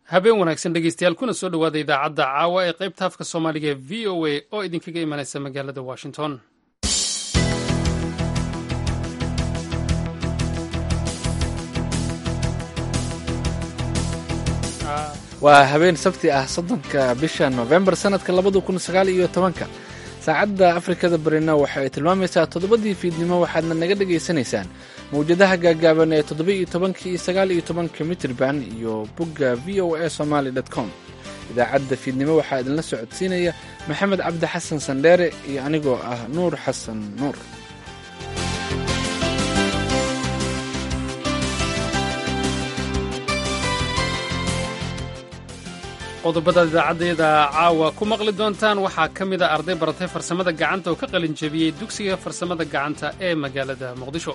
habeen wanaagsan dhegeystayaal kuna soo dhowaada idaacadda caawa ee qaybta afka soomaaliga ee v o a oo idinkaga imanaysa magaalada washington waa habeen sabti ah soddonka bisha nofembar sannadka labada kun sagaal iyo tobanka saacadda afrikada barina waxa ay tilmaamaysaa toddobadii fiidnimo waxaadna naga dhegaysanaysaan mawjadaha gaagaaban ee toddoba-iyo tobanka iyo sagaal iyo tobanka mitrban iyo bogga v o a somaali dot com idaacadda fiidnimo waxaa idinla socodsiinaya maxamed cabdi xasan sandheere iyo anigoo ah nuur xasan nuur qodobadaad idaacaddayada caawa ku maqli doontaan waxaa ka mid a arday baratay farsamada gacanta oo ka qalin jebiyey dugsiga farsamada gacanta ee magaalada muqdisho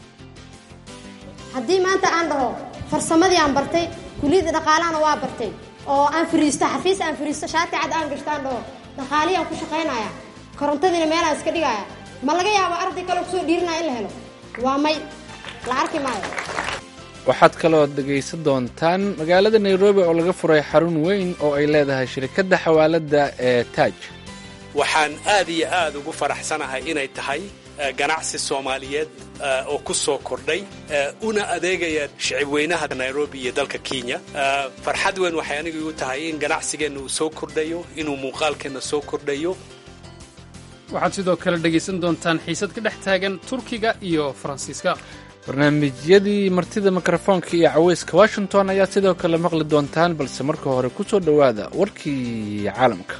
haddii maanta aan dhaho farsamadii aan bartay kuliyadda dhaqaalahana waa bartay oo aan fariisto xafiis aan fariisto shaati cad aan gashto aan dhaho dhaqaalihii aan ku shaqaynaya korontadiina meelaan iska dhigaya ma laga yaabo arday kale kusoo dhiirinaya in la helo waa may la arki maayo waxaad kaloo dhegaysan doontaan magaalada nairobi oo laga furay xarun weyn oo ay leedahay shirkadda xawaaladda ee taaj waxaan aad iyo aad ugu faraxsanahay inay tahay ganacsi soomaaliyeed oo ku soo kordhay una adeegaya shicibweynaha nairobi iyo dalka kenya farxad weyn waxay aniga igu tahay in ganacsigeenna uu soo kordhayo inuu muuqaalkeenna soo kordhayo waxaad sidoo kale dhegaysan doontaan xiisad ka dhex taagan turkiga iyo faransiiska barnaamijyadii martida mikrofoonka iyo caweyska washington ayaad sidoo kale maqli doontaan balse marka hore ku soo dhowaada warkii caalamka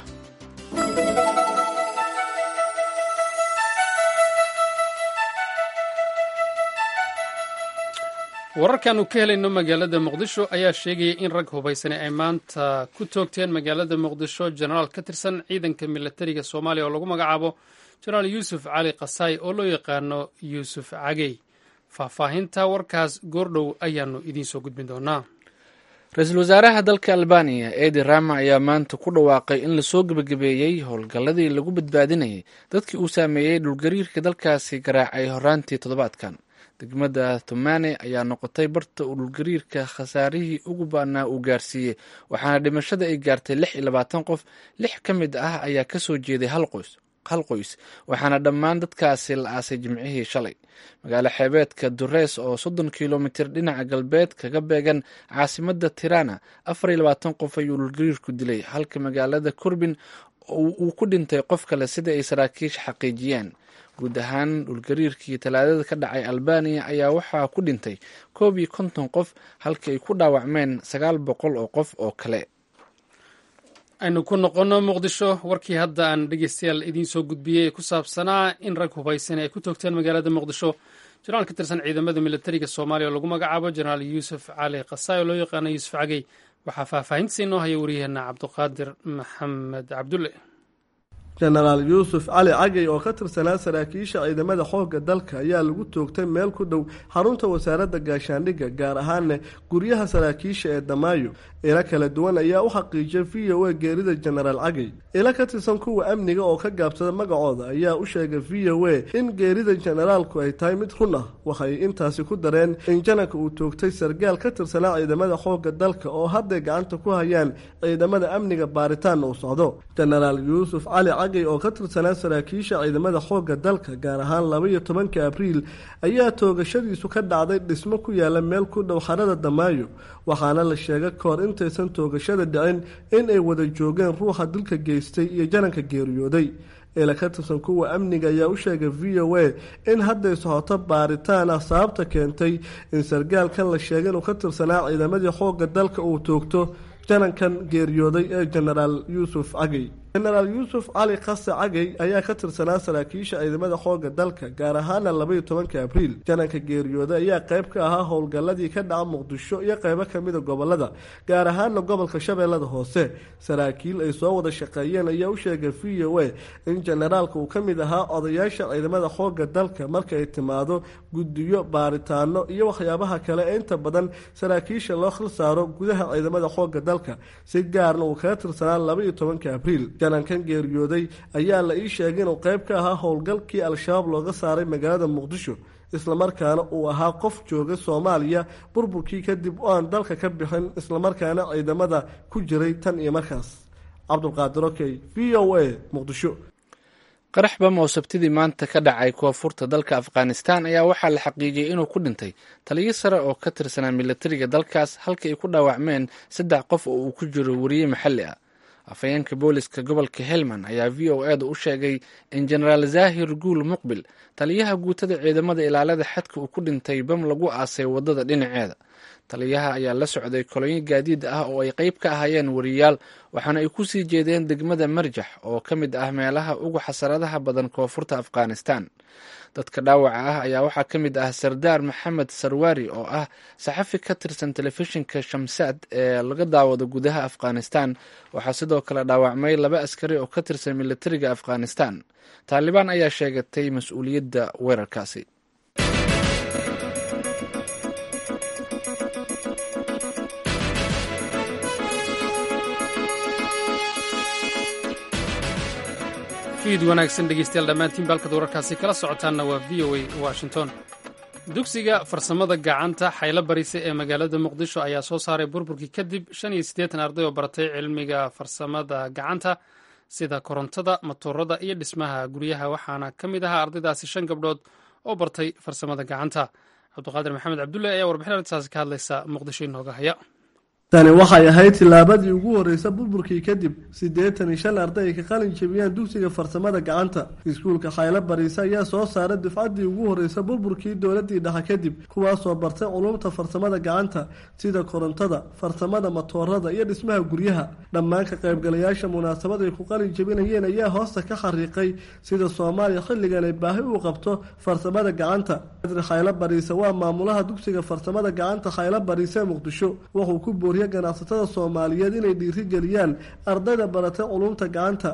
wararkaanu ka helayno magaalada muqdisho ayaa sheegaya in rag hubaysani ay maanta ku toogteen magaalada muqdisho jenaraal ka tirsan ciidanka milatariga soomaaliya oo lagu magacaabo jenaraal yuusuf cali kasaay oo loo yaqaano yuusuf cagey faahfaahinta warkaas goordhow ayaanu idiinsoo gudbin doonaa ra-iisul wasaaraha dalka albaniya edi rama ayaa maanta ku dhawaaqay in lasoo gebagabeeyey howlgalladii lagu badbaadinayay dadkii uu saameeyey dhulgariirka dalkaasi garaacay horaantii toddobaadkan degmada thumane ayaa noqotay barta uu dhulgariirka khasaarihii ugu baanaa uu gaarsiiyey waxaana dhimashada ay gaartay lix iyo labaatan qof lix ka mid ah ayaa kasoo jeeday hal qoys hal qoys waxaana dhammaan dadkaasi la aasay jimcihii shalay magaalo xeebeedka dureys oo soddon kilomitir dhinaca galbeed kaga beegan caasimadda tirana afar iyo labaatan qof ayuu dhulgariirku dilay halka magaalada kurbin uu ku dhintay qof kale sida ay saraakiisha xaqiijiyeen guud ahaan dhulgariirkii talaadada ka dhacay albaniya ayaa waxaa ku dhintay koob iyo konton qof halka ay ku dhaawacmeen sagaal boqol oo qof oo kale aynu ku noqonno muqdisho warkii hadda aan dhegeystayaal idiin soo gudbiyey ee ku saabsanaa in rag hubaysan ay ku toogteen magaalada muqdisho jenaraal ka tirsan ciidamada militariga soomaaliya oo lagu magacaabo jenaraal yuusuf cali kasaay oo loo yaqaano yuusuf cagey waxaa faahfaahintiisa inoo haya waryaheena cabduqaadir maxamed cabdulle jenaraal yuusuf cali cagey oo ka tirsanaa saraakiisha ciidamada xoogga dalka ayaa lagu toogtay meel ku dhow xarunta wasaaradda gaashaandhigga gaar ahaana guryaha saraakiisha ee damaayo ilo kala duwan ayaa u xaqiijiyay v o a geerida jenaraal cagey ilo ka tirsan kuwa amniga oo ka gaabsada magacooda ayaa u sheegay v o a in geerida jenaraalku ay tahay mid run ah waxay intaasi ku dareen in janarka uu toogtay sargaal ka tirsanaa ciidamada xoogga dalka oo hadday gacanta ku hayaan ciidamada amniga baaritaanna uu socdo jenaraal yuusuf cali cagey oo ka tirsanaa saraakiisha ciidamada xoogga dalka gaar ahaan labaiyo tobanka abriil ayaa toogashadiisu ka dhacday dhismo ku yaala meel ku dhow xarada damaayo waxaana la sheegay kahor intaysan toogashada dhicin in ay wada joogeen ruuxa dilka geystay iyo jananka geeriyooday ila ka tirsan kuwa amniga ayaa u sheegay v o a in hadday socoto baaritaan ah sababta keentay in sargaalkan la sheegay inuu ka tirsanaa ciidamadii xoogga dalka uu toogto janankan geeriyooday ee jenaraal yuusuf cagey jenaraal yuusuf cali khase cagey ayaa ka tirsanaa saraakiisha ciidamada xoogga dalka gaar ahaana labaiyo tobanka abriil jananka geeriyooday ayaa qayb ka ahaa howlgalladii ka dhaca muqdisho iyo qaybo kamida gobolada gaar ahaana gobolka shabeellada hoose saraakiil ay soo wada shaqeeyeen ayaa u sheegay v o a in jenaraalka uu ka mid ahaa odayaasha ciidamada xoogga dalka marka ay timaado guddiyo baaritaano iyo waxyaabaha kale ee inta badan saraakiisha loo khil saaro gudaha ciidamada xoogga dalka si gaarna uu kaga tirsanaa labaiyo tobanka abriil janankan geeriyooday ayaa la ii sheegay inuu qayb ka ahaa howlgalkii al-shabaab looga saaray magaalada muqdisho islamarkaana uu ahaa qof jooga soomaaliya burburkii kadib oo aan dalka ka bixin islamarkaana ciidamada ku jiray tan iyo markaas cabdulqaadir okey v o a muqdisho qarax bam oo sabtidii maanta ka dhacay koonfurta dalka afghanistan ayaa waxaa la xaqiijiyey inuu ku dhintay taliyo sare oo ka tirsanaa militariga dalkaas halka ay ku dhaawacmeen saddex qof oo uu ku jiro wariye maxalli ah afhayeenka booliska gobolka helmand ayaa v o eeda u sheegay in jenaraal zahir guul muqbil taliyaha guutada ciidamada ilaalada xadka uu ku dhintay bam lagu aasay wadada dhinaceeda taliyaha ayaa la socday kolonyo gaadiid ah oo ay qeyb ka ahaayeen wariyaal waxaana ay kusii jeedeen degmada marjax oo ka mid ah meelaha ugu xasaradaha badan koonfurta afghanistan dadka dhaawaca ah ayaa waxaa ka mid ah sardaar maxamed sarwari oo ah saxafi ka tirsan telefishinka shamsaad ee laga daawado gudaha afghanistan waxaa sidoo kale dhaawacmay laba askari oo ka tirsan militariga afghanistan taalibaan ayaa sheegatay mas-uuliyadda weerarkaasi fiid wanaagsan dhegeystayaal dhammaantiin baalkad wararkaasi kala socotaanna waa v o a washington dugsiga farsamada gacanta xaylo barise ee magaalada muqdisho ayaa soo saaray burburkii kadib shan iyo siddeetan arday oo baratay cilmiga farsamada gacanta sida korontada matoorada iyo dhismaha guryaha waxaana ka mid ahaa ardaydaasi shan gabdhood oo bartay farsamada gacanta cabdiqaadir maxamed cabdulle ayaa warbixin arrintaasi ka hadlaysa muqdisho inooga haya tani waxay ahayd tillaabadii ugu horreysa burburkii kadib siddeetan iyo shan arday ay ka qalin jebiyaan dugsiga farsamada gacanta iskuulka xaylo bariise ayaa soo saaray dufcaddii ugu horreysa burburkii dowladdii dhexe kadib kuwaasoo bartay culumta farsamada gacanta sida korontada farsamada matoorada iyo dhismaha guryaha dhammaan ka qaybgalayaasha munaasabad ay ku qalin jebinayeen ayaa hoosta ka xariiqay sida soomaaliya xilligan ay baahi u qabto farsamada gacanta adri xaylo bariise waa maamulaha dugsiga farsamada gacanta xaylo bariise muqdisho wuxuu ku booriyay ganacsatada soomaaliyeed inay dhiirigeliyaan ardayda baratay culumta gacanta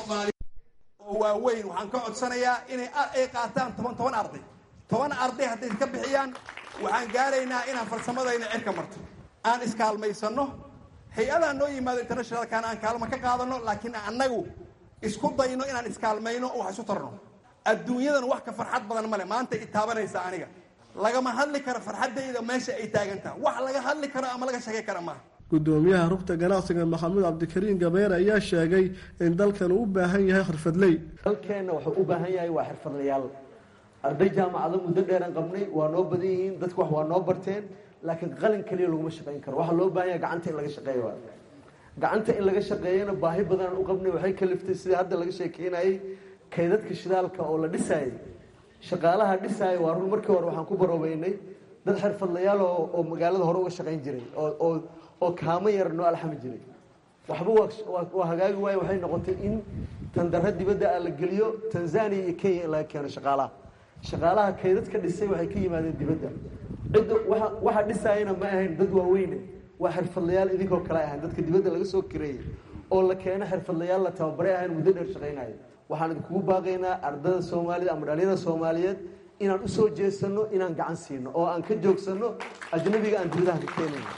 oo waaweyn waxaan ka codsanayaa inay ay qaataan toban toban arday toban arday hadday ka bixiyaan waxaan gaaraynaa inaan farsamadayna cirka marto aan iskaalmaysanno hay-adaa noo yimaado internationalkan aan kaalmo ka qaadano laakiin annagu isku dayno inaan iskaalmayno oo wax isu tarno adduunyadan wax ka farxad badan male maanta i taabanaysa aniga lagama hadli karo farxaddayda meesha ay taagantaha wax laga hadli karo ama laga sheegay kara maaha gudoomiyaha rugta ganacsiga maxamuud cabdikariin gabeer ayaa sheegay in dalkan uu u baahan yahay xirfadley dalkeenna wuxuu u baahan yahay waa xirfadlayaal arday jaamacado muddo dheeran qabnay waa noo badan yihiin dadku wax waa noo barteen laakiin qalin keliya laguma shaqayn karo waxaa loo baahan yahay gacanta in laga shaqeeyo waa gacanta in laga shaqeeyana baahi badanaan u qabnay waxay kaliftay sidii hadda laga sheekeynayay kaydadka shidaalka oo la dhisaayay shaqaalaha dhisaaya waa run markii hore waxaan ku baroobeynay dad xirfadlayaal oo magaalada hore uga shaqayn jiray oo oo kaamo yar noo alxami jiray waxba waa hagaagi waaye waxay noqotay in tandaro dibadda a la geliyo tanzania iyo kenya in laga keeno shaqaalaha shaqaalaha kaydadka dhisay waxay ka yimaadeen dibadda cidda waxa dhisaayana ma ahayn dad waaweyne waa xirfadlayaal idinkoo kale ahayn dadka dibadda laga soo kireeyey oo la keeno xirfadlayaal la tababaray ahayn muddo dheer shaqaynaya waxaan idinkugu baaqaynaa ardada soomaalida ama dhalinyada soomaaliyeed inaan usoo jeesano inaan gacan siino oo aan ka joogsano ajnabiga aan dibadaha ka keenayno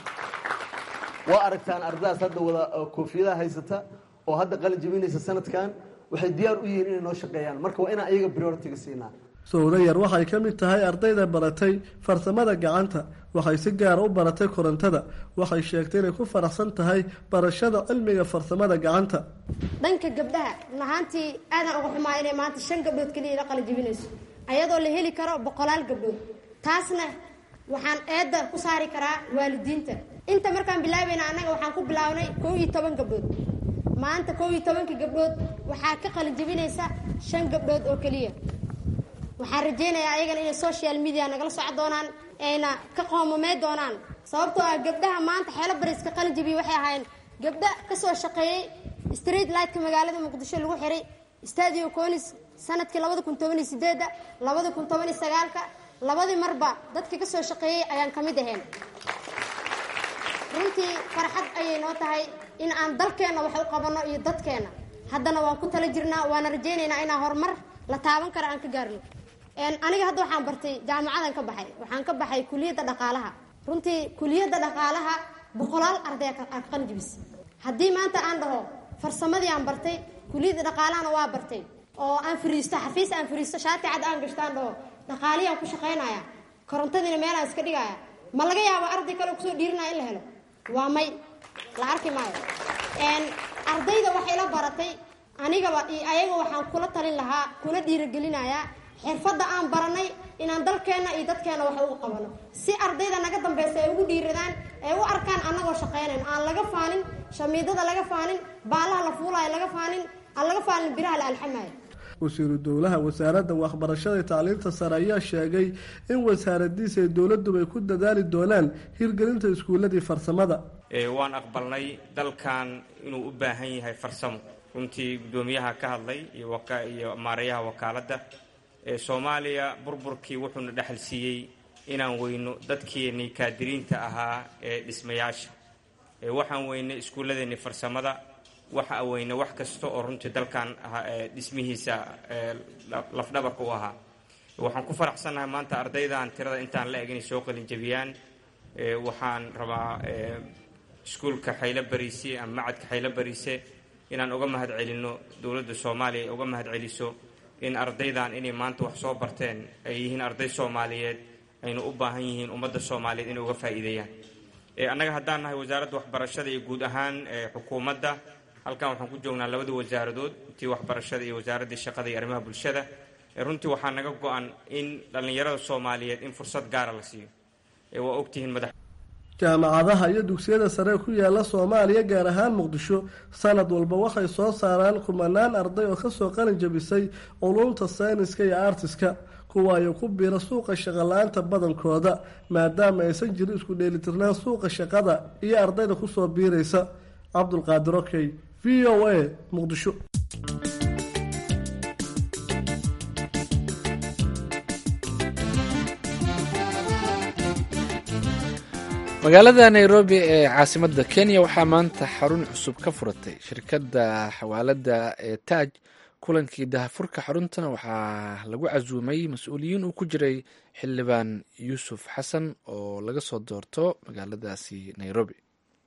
waa aragtaan ardadaas hadda wada koofiyadaha haysata oo hadda qalin jebinaysa sanadkan waxay diyaar u yihiin inay noo shaqeeyaan marka waa inaan iyaga prioritiga siinaa sowda yar waxay ka mid tahay ardayda baratay farsamada gacanta waxay si gaara u baratay korontada waxay sheegtay inay ku faraxsan tahay barashada cilmiga farsamada gacanta dhanka gabdhaha run ahaantii aadan uga xumaa inay maanta shan gabdhood keliya la qalin jebinayso ayadoo la heli karo boqolaal gabdhood taasna waxaan eedda ku saari karaa waalidiinta inta markaan bilaabayna annaga waxaan ku bilaabnay kow iyo toban gabdhood maanta kow iyo tobankii gabdhood waxaa ka qalin jebinaysa shan gabdhood oo keliya waxaan rajaynayaa ayagana inay social media nagala soco doonaan ayna ka qoomamey doonaan sababtoo ah gabdhaha maanta xeelo bariska qalin jebiya waxay ahaayeen gabdha kasoo shaqeeyey street lightka magaalada muqdisho lagu xiray stadio conis sanadkii labada kun toban iyo sideedda labada kun toban iyo sagaalka labadii marba dadka kasoo shaqeeyey ayaan ka mid ahayn runtii farxad ayay noo tahay in aan dalkeenna wax u qabanno iyo dadkeenna haddana waan ku tala jirnaa waana rajaynaynaa inaan horumar la taaban kara aan ka gaarno aniga hadda waxaan bartay jaamacadan ka baxay waxaan ka baxay kuliyadda dhaqaalaha runtii kuliyadda dhaqaalaha boqolaal arday aa ka qalin jebisay haddii maanta aan dhaho farsamadii aan bartay kuliyadda dhaqaalahana waa bartay oo aan fariisto xafiis aan fariisto shaati cad aan gashto aan dhaho dhaqaaliyaan ku shaqaynaya korontadiina meelaan iska dhigaya ma laga yaabo arday kale kusoo dhiirinaya in la helo waa may la arki maayo ardayda waxay la baratay anigaba iyo ayaga waxaan kula talin lahaa kuna dhiiragelinayaa xirfadda aan baranay inaan dalkeenna iyo dadkeenna wax ugu qabano si ardayda naga dambaysa ay ugu dhiiradaan ay u arkaan annagoo shaqaynayno aan laga faanin shamiidada laga faanin baalaha la fuulaayo laga faanin aan laga faalin biraha la alxamaayo wasiiru dowlaha wasaaradda waxbarashada iyo tacliinta sare ayaa sheegay in wasaaradiisa ay dowladuba ay ku dadaali doonaan hirgelinta iskuuladii farsamada waan aqbalnay dalkan inuu u baahan yahay farsamo runtii guddoomiyaha ka hadlay iyo maareeyaha wakaaladda soomaaliya burburkii wuxuuna dhexal siiyey inaan weyno dadkeenii kaadiriinta ahaa ee dhismayaasha waxaan weynay iskuulladeennii farsamada waxa weyne wax kasta oo runtii dalkan dhismihiisa lafdhabarka u ahaa waxaan ku faraxsannahay maanta ardaydan tirada intaan la eg inay soo qalin jabiyaan waxaan rabaa iskuulka xaylo bariise ama macadka xaylo bariise inaan uga mahad celinno dowladda soomaaliya ay uga mahad celiso in ardaydan inay maanta wax soo barteen ay yihiin arday soomaaliyeed ayna u baahan yihiin ummadda soomaaliyeed inay uga faa'iideeyaan annaga haddaan nahay wasaaradda waxbarashada iyo guud ahaan xukuumadda halkan waxaan ku joognaa labada wasaaradood tii waxbarashada iyo wasaaraddii shaqada iyo arrimaha bulshada runtii waxaa naga go-an in dhallinyarada soomaaliyeed in fursad gaara la siiyo waa ogtihiin madax jaamacadaha iyo dugsiyada sare ku yaala soomaaliya gaar ahaan muqdisho sanad walba waxay soo saaraan kumanaan arday oo kasoo qalin jabisay culumta sayniska iyo artiska kuwaayo ku biira suuqa shaqala-aanta badankooda maadaama aysan jirin isku dheelitirnaan suuqa shaqada iyo ardayda kusoo biiraysa cabdulqaadir okey v o a muqdisho magaalada nairobi ee caasimadda kenya waxaa maanta xarun cusub ka furatay shirkadda xawaalada ee taaj kulankii dahafurka xaruntana waxaa lagu casuumay mas-uuliyiin uu ku jiray xildhibaan yuusuf xasan oo laga soo doorto magaaladaasi nairobi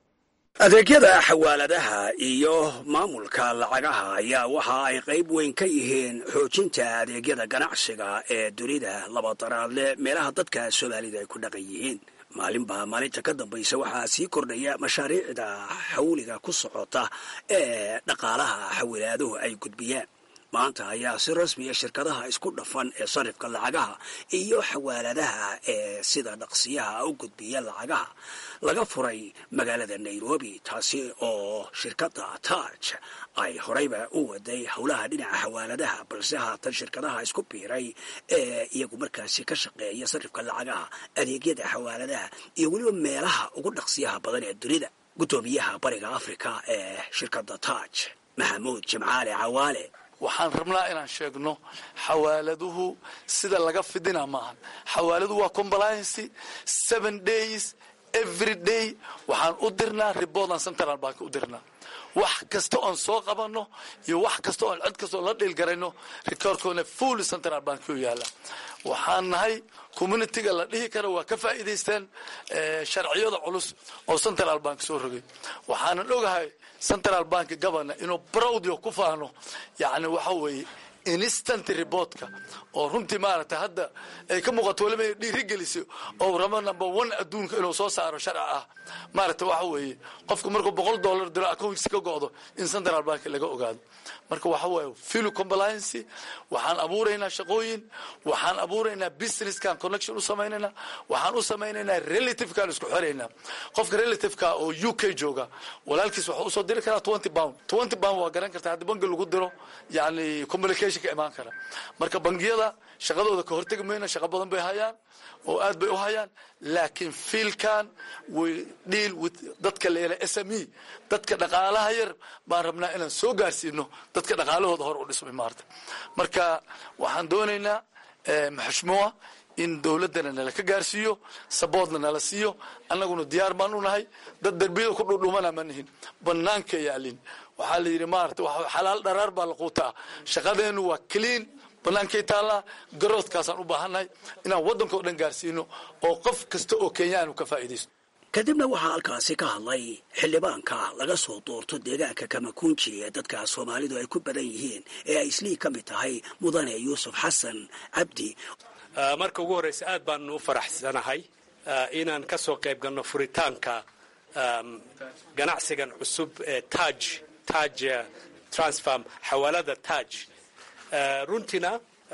adeegyada xawaaladaha iyo maamulka lacagaha ayaa waxa ay qayb weyn ka yihiin xoojinta adeegyada ganacsiga ee dunida labadaraadle meelaha dadka soomaalida ay ku dhaqan yihiin maalinbaa maalinta ka dambaysa waxaa sii kordhaya mashaariicda xawliga ku socota ee dhaqaalaha xawilaaduhu ay gudbiyaan maanta ayaa si rasmiya shirkadaha isku dhafan ee sarifka lacagaha iyo xawaaladaha ee sida dhaqsiyaha u gudbiya lacagaha laga furay magaalada nairobi taasi oo shirkadda taaj ay horeyba u waday howlaha dhinaca xawaaladaha balse haatan shirkadaha isku biiray ee iyagu markaasi ka shaqeeya sarifka lacagaha adeegyada xawaaladaha iyo weliba meelaha ugu dhaqsiyaha badan ee dunida guddoomiyaha bariga africa ee shirkadda taaj maxamuud jimcaale cawaale waxaan rabnaa inaan sheegno xawaaladuhu sida laga fidina maahan xawaaladuhu waa compliancy seven days every day waxaan u dirnaa ribodan central bank u dirnaa wax kasta oon soo qabanno iyo wax kasta oon cid kastoo la dhiilgarayno rikoorkoona full central bank u yaala waxaan nahay communitiga la dhihi karo waa ka faa'iidaysteen sharciyada culus oo central bank soo rogay waxaanan ogahay central bank governor inuu browdio ku faano yacni waxa weeye instant reportka oo runtii maaragtay hadda ay ka muuqato waliba inay dhiirigelisay oo rabo number one adduunka inuu soo saaro sharci ah maaragtay waxa weeye qofku markuu boqol dollar diro accounts ka go'do in central bank laga ogaado marka waxa waaye filu compliance waxaan abuuraynaa shaqooyin waxaan abuuraynaa businesskan connection u samaynaynaa waxaan u samaynaynaa relativekaan isku xiraynaa qofka relativeka oo u k jooga walaalkiis waxuu usoo diri karaa twenty pound twenty pound waa garan kartaa haddii bangi lagu diro yani communication ka imaan kara marka bangiyada shaqadooda ka hortegi mayna shaqo badan bay hayaan oo aad bay u hayaan laakiin fiilkan way dhiil with dadka la yela s m e dadka dhaqaalaha yar baan rabnaa inaan soo gaarsiino dadka dhaqaalahooda hor u dhismay maarta marka waxaan doonaynaa maxushmuwa in dowladdana nala ka gaarsiiyo saboodna nala siiyo annaguna diyaar baan u nahay dad derbiyada ku dhudhumana ma nihin banaanka yaalin waxaa la yidhi maarata xalaal dharaar baa la quutaa shaqadeennu waa clean banaankay taallaa garoodkaasaan u baahannahay inaan waddankao dhan gaarsiino oo qof kasta oo kenyaanu ka faa'iidaysto kadibna waxaa halkaasi ka hadlay xildhibaanka laga soo doorto deegaanka kamakunji ee dadka soomaalidu ay ku badan yihiin ee ay islii ka mid tahay mudane yuusuf xasan cabdi marka ugu horreysa aad baanu u faraxsanahay inaan ka soo qayb galno furitaanka ganacsigan cusub ee taj taj transfarm xawaalada taj runtiina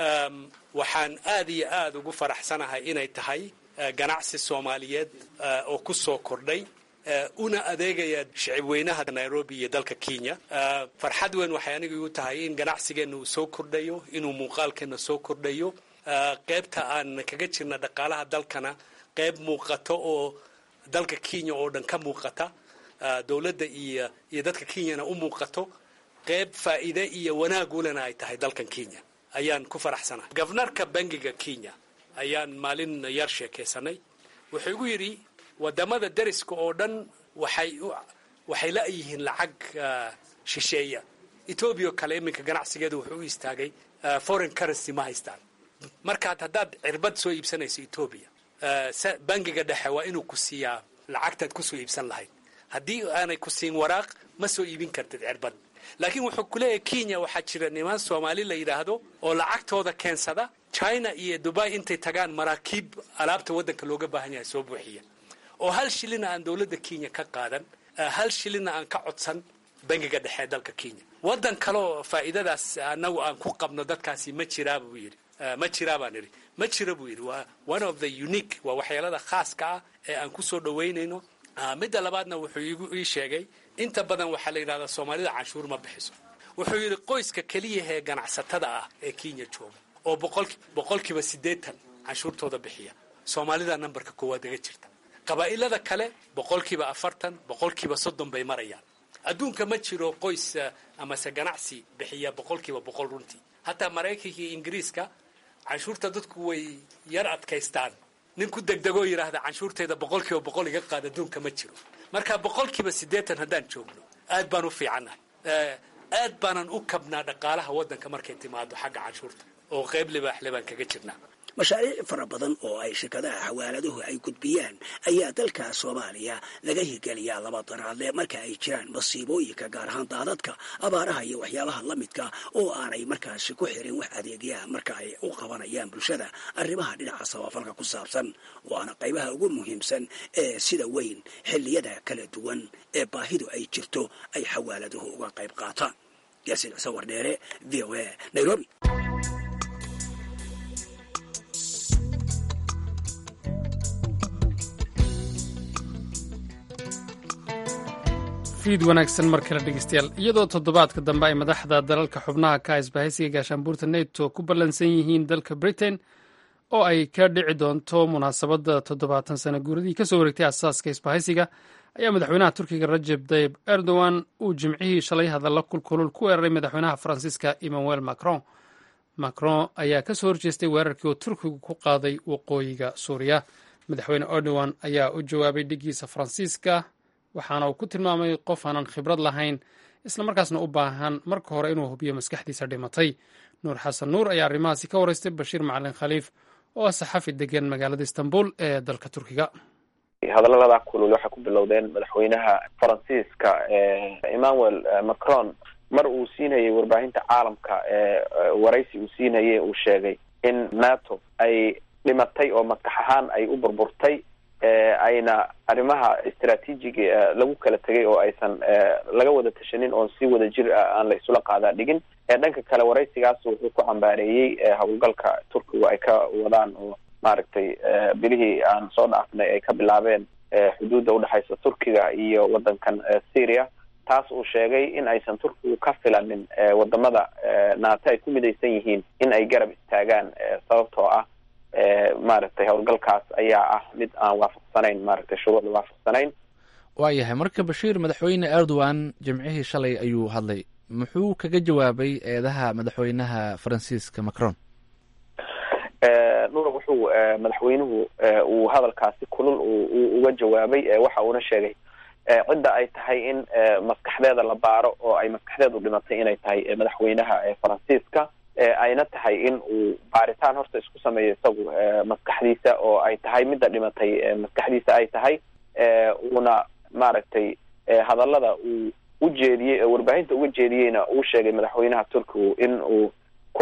waxaan aad iyo aad ugu faraxsanahay inay tahay ganacsi soomaaliyeed oo ku soo kordhay una adeegaya shicibweynaha nairobi iyo dalka kenya farxad weyn waxay aniga igu tahay in ganacsigeenna uu soo kordhayo inuu muuqaalkeenna soo kordhayo qaybta aan kaga jirna dhaqaalaha dalkana qayb muuqato oo dalka kenya oo dhan ka muuqata dowladda iyo iyo dadka kenyana u muuqato qayb faa'iide iyo wanaagulena ay tahay dalkan kenya ayaan ku faraxsanahay gofnarka bangiga kenya ayaan maalin yar sheekaysanay wuxuu igu yidhi wadamada dariska oo dhan waxay waxay la-yihiin lacag shisheeya etoobiya oo kale iminka ganacsigeedu wuxuu u istaagay foreign currency ma haystaan markaad haddaad cirbad soo iibsanayso etoobiya bangiga dhexe waa inuu ku siiyaa lacagtaad kusoo iibsan lahayd haddii aanay ku siin waraaq ma soo iibin kartid cirbad laakiin wuxuu ku leeyahay kenya waxaa jira niman soomaali la yidhaahdo oo lacagtooda keensada china iyo dubai intay tagaan maraakiib alaabta waddanka looga baahan yahay soo buuxiya oo hal shilina aan dowladda kenya ka qaadan hal shilina aan ka codsan bangiga dhexe ee dalka kenya waddan kaleoo faa'iidadaas annagu aan ku qabno dadkaasi ma jiraa buu yidhi ma jiraa baan idhi ma jira buu yidhi waa one of the unique waa waxyeelada khaaska ah ee aan ku soo dhowaynayno midda labaadna wuxuu igu ii sheegay inta badan waxaa la yidhahdaa soomaalida canshuur ma bixiso wuxuu yidhi qoyska keliya ee ganacsatada ah ee kenya jooga oo boqolkiiba siddeetan canshuurtooda bixiya soomaalida nambarka koowaad aga jirta qabaa'ilada kale boqolkiiba afartan boqolkiiba soddon bay marayaan adduunka ma jiro qoys amase ganacsi bixiya boqolkiiba boqol runtii hataa maraykanka iyo ingiriiska canshuurta dadku way yar adkaystaan nin ku degdegoo yidhaahda canshuurtayda boqolkiiba boqol iga qaad adduunka ma jiro marka boqolkiiba siddeetan haddaan joogno aad baan u fiicannahay aad baanan u kabnaa dhaqaalaha waddanka markay timaado xagga canshuurta oo qayb libaaxle baan kaga jirnaa mashaariic fara badan oo ay shirkadaha xawaaladuhu ay gudbiyaan ayaa dalka soomaaliya laga hirgeliyaa laba daraadle marka ay jiraan masiibooyinka gaar ahaan daadadka abaaraha iyo waxyaabaha la midka oo aanay markaasi ku xirin wax adeegyaha marka ay u qabanayaan bulshada arrimaha dhinaca samafalka ku saabsan waana qaybaha ugu muhiimsan ee sida weyn xilliyada kala duwan ee baahidu ay jirto ay xawaaladuhu uga qayb qaataan yaasiin cise wardheere v o a nairobi fiid wanaagsan mar kale dhegeystayaal iyadoo toddobaadka dambe ay madaxda dalalka xubnaha ka isbahaysiga gaashaanbuurta neto ku ballansan yihiin dalka britain oo ay ka dhici doonto munaasabadda toddobaatan sano guuradii kasoo wareegtay asaaska isbahaysiga ayaa madaxweynaha turkiga rajeb tayib erdogan uu jimcihii shalay hadalla kulkulul ku weeraray madaxweynaha faransiiska emmanuel macron macron ayaa kasoo horjeestay weerarkii uu turkigu ku qaaday waqooyiga suuriya madaxweyne erdogan ayaa u jawaabay dhigiisa faransiiska waxaana uu ku tilmaamay qof aanan khibrad lahayn islamarkaasna u baahan marka hore inuu hubiyo maskaxdiisa dhimatay nuur xasan nuur ayaa arrimahaasi ka waraystay bashiir macalin khaliif oo ah saxafi degan magaalada istanbul ee dalka turkiga hadallada kulul waxay ku bilowdeen madaxweynaha faransiiska emmanuel macron mar uu siinayay warbaahinta caalamka waraysi uu siinayay uu sheegay in nato ay dhimatay oo maskax ahaan ay u burburtay ayna arrimaha istraatiijiga lagu kala tegay oo aysan laga wada tashanin oon si wada jir ah aan la isula qaadaa dhigin dhanka kale waraysigaas wuxuu ku cambaareeyey howlgalka turkigu ay ka wadaan oo maaragtay bilihii aan soo dhaafnay ay ka bilaabeen xuduudda udhexaysa turkiga iyo wadankan syria taas uu sheegay in aysan turkigu ka filanin wadamada nato ay ku midaysan yihiin in ay garab istaagaan sababtoo ah maaragtay howlgalkaas ayaa ah mid aan waafaqsanayn maaragtay shuruucda waafaqsanayn waayahay marka bashiir madaxweyne erdogan jimcihii shalay ayuu hadlay muxuu kaga jawaabay eedaha madaxweynaha faransiiska macron nuur wuxuu madaxweynuhu uu hadalkaasi kulul uu uga jawaabay waxa uuna sheegay cidda ay tahay in maskaxdeeda la baaro oo ay maskaxdeedu dhimatay inay tahay madaxweynaha faransiiska ayna tahay in uu baaritaan horta isku sameeyo isagu maskaxdiisa oo ay tahay midda dhimatay maskaxdiisa ay tahay uuna maaragtay hadallada uu u jeediyey warbaahinta uga jeediyeyna uu sheegay madaxweynaha turkigu in uu ku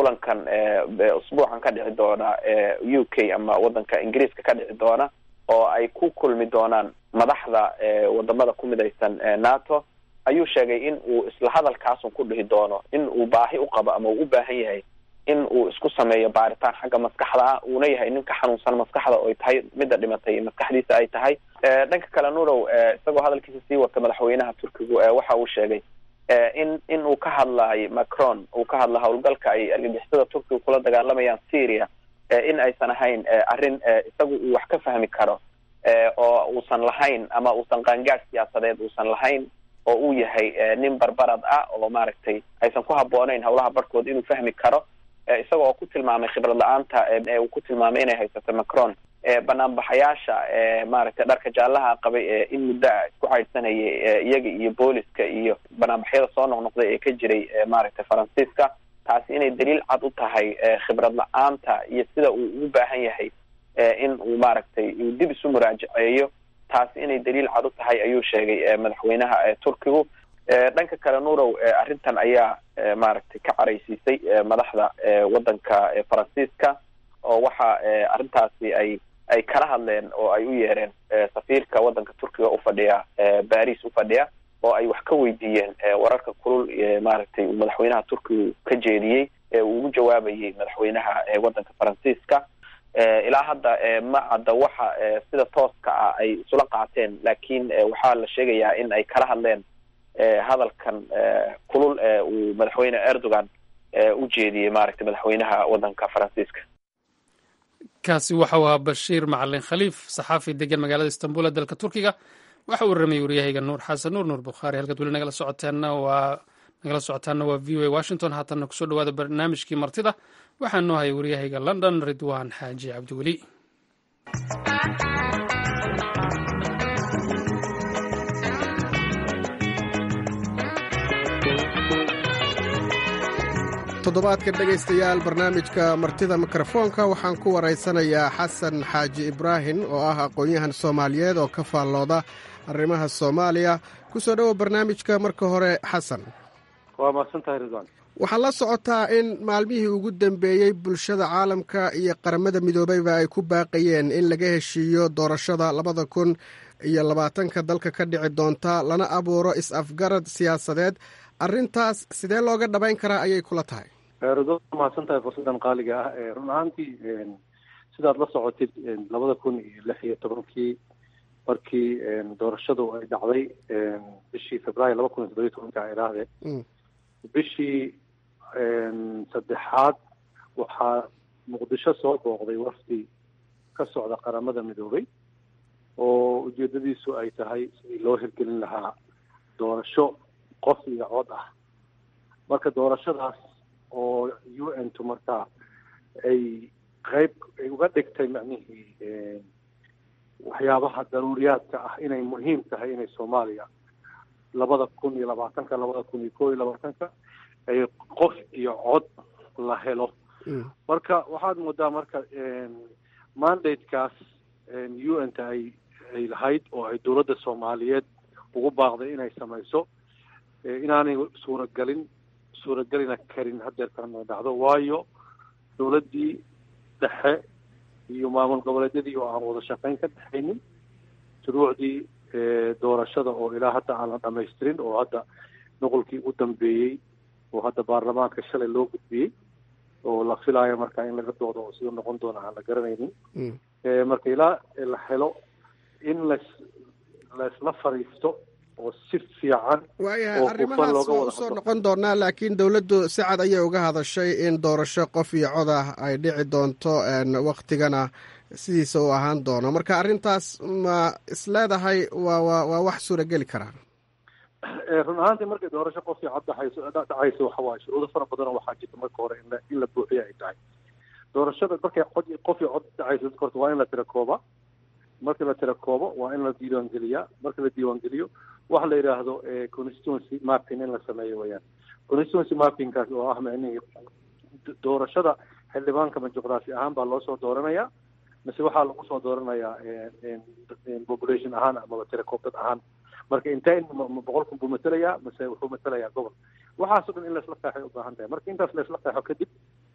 kulankan usbuucan ka dhici doona u k ama wadanka ingiriiska ka dhici doona oo ay ku kulmi doonaan madaxda wadamada ku midaysan nato ayuu sheegay in uu isla hadalkaasun ku dhihi doono in uu baahi u qabo ama uu u baahan yahay in uu isku sameeyo baaritaan xagga maskaxda ah uuna yahay nin ka xanuunsan maskaxda oy tahay midda dhimatay maskaxdiisa ay tahay dhanka kale nurow isagoo hadalkiisa sii wata madaxweynaha turkigu waxa uu sheegay in in uu ka hadlayo macron uu ka hadla howlgalka ay argagixisada turkiga kula dagaalamayaan syria in aysan ahayn arrin isagu uu wax ka fahmi karo oo uusan lahayn ama uusan qaangaad siyaasadeed uusan lahayn oo uu yahay nin barbarad ah oo maaragtay aysan ku habbooneyn howlaha barhkood inuu fahmi karo isaga oo ku tilmaamay khibrad la-aanta uu ku tilmaamay inay haysato macron banaanbaxayaasha maaragtay dharka jaalaha qabay ee in muddo a isku caydsanayay iyaga iyo booliska iyo banaanbaxyada soo noqnoqday ee ka jiray maaragtay faransiiska taasi inay daliil cad u tahay khibrad la-aanta iyo sida uu ugu baahan yahay in uu maaragtay uu dib isu muraajaceeyo taasi inay daliil cad u tahay ayuu sheegay madaxweynaha turkigu dhanka kale nurow arrintan ayaa maaragtay ka caraysiisay madaxda wadanka faransiiska oo waxa arrintaasi ay ay kala hadleen oo ay u yeereen safiirka wadanka turkiga ufadhiya baris ufadhiya oo ay wax ka weydiiyeen wararka kulul maaragtay uu madaxweynaha turkiga ka jeediyey ee uu ugu jawaabayay madaxweynaha wadanka faransiiska ilaa hadda ma cadda waxa sida tooska ah ay isula qaateen laakiin waxaa la sheegayaa in ay kala hadleen hadalkan kulul ee uu madaxweyne erdogan u jeediyey maaragtay madaxweynaha wadanka faransiiska kaasi waxau ahaa bashiir macalin khaliif saxaafi degan magaalada istanbul ee dalka turkiga waxa uu ramayay waryahayga nuur xasan nuur nuur bukhaari halkaad weli nagala socoteena waa nagala socotaana waa v o a washington haatanna kusoo dhawaada barnaamijkii martida waxaa noo hayay waryahayga london ridwan xaaji cabdiweli toddobaadka dhegaystayaal barnaamijka martida mikrofoonka waxaan ku waraysanayaa xasan xaaji ibraahim oo ah aqoon-yahan soomaaliyeed oo ka faallooda arrimaha soomaaliya ku soo dhowow barnaamijka marka hore xasan waa mahadsantahay ridwan waxaad la socotaa in maalmihii ugu dambeeyey bulshada caalamka iyo qaramada midoobeyba ay ku baaqayeen in laga heshiiyo doorashada labada kun iyo labaatanka dalka ka dhici doonta lana abuuro is-afgarad siyaasadeed arrintaas sidee looga dhabayn karaa ayay kula tahay ridwan waa mahadsan tahay fursaddan qaaliga ah run ahaantii sidaad la socotid labada kun iyo lix iyo tobankii markii doorashadu ay dhacday bishii februaayo laba kun iyo toddobiyo tobanka a idhaahdee bishii saddexaad waxaa muqdisho soo booqday wafdi ka socda qaramada midoobay oo ujeedadiisu ay tahay sidii loo hirgelin lahaa doorasho qof iyo cod ah marka doorashadaas oo u n tu markaa ay qeyb ay uga dhigtay macnihii waxyaabaha daruuriyaadka ah inay muhiim tahay inay soomaaliya labada kun iyo labaatanka labada kun iyo koo iyo labaatanka ay qof iyo cod la helo marka waxaad moodaa marka mandatekaas u n ta ay ay lahayd oo ay dowladda soomaaliyeed ugu baaqday inay samayso inaanay suuragelin suuragelina karin hadeerkan dhacdo waayo dowladdii dhexe iyo maamul goboleedyadii oo aan wada shaqayn ka dhexaynin shuruucdii doorashada oo ilaa hadda aan la dhamaystirin oo hadda noqolkii ugu dambeeyey oo hadda baarlamaanka shalay loo gudbiyey oo la filaayo marka in laga doodo oo siduu noqon doona aan la garanaynin marka ilaa la helo in las laisla fariisto oo si fiican waayahay arrimahaas waa usoo noqon doonaa laakiin dowladdu si cad ayay uga hadashay in doorasho qof iyo cod ah ay dhici doonto waktigana sidiisa uu ahaan doono marka arrintaas ma isleedahay waa wa waa wax suurageli karaa run ahaantii markay doorasho qof iyo cod dhacayso dhacayso waxa waaye shuruudo fara badanoo waxaa jirta marka hore in la in la buuxiyo ay tahay doorashada markay cod qof iyo cod dhacayso dadka horta waa in la tira kooba marka la tira koobo waa in la diiwaangeliyaa marka la diiwaangeliyo waxa la yidhaahdo constituency mapping in la sameeyo weyaan constituency mappingkaas oo ah micnihii doorashada xildhibaanka ma juqraafi ahaan baa loo soo dooranayaa mise waxaa lagu soo dooranayaa population ahaan amaba tira koob dad ahaan marka intee boqol kun buu matelayaa mise wuxuu matelayaa gobol waxaasoo dhan in laisla qeexay u baahan tahay marka intaas laisla qeexo kadib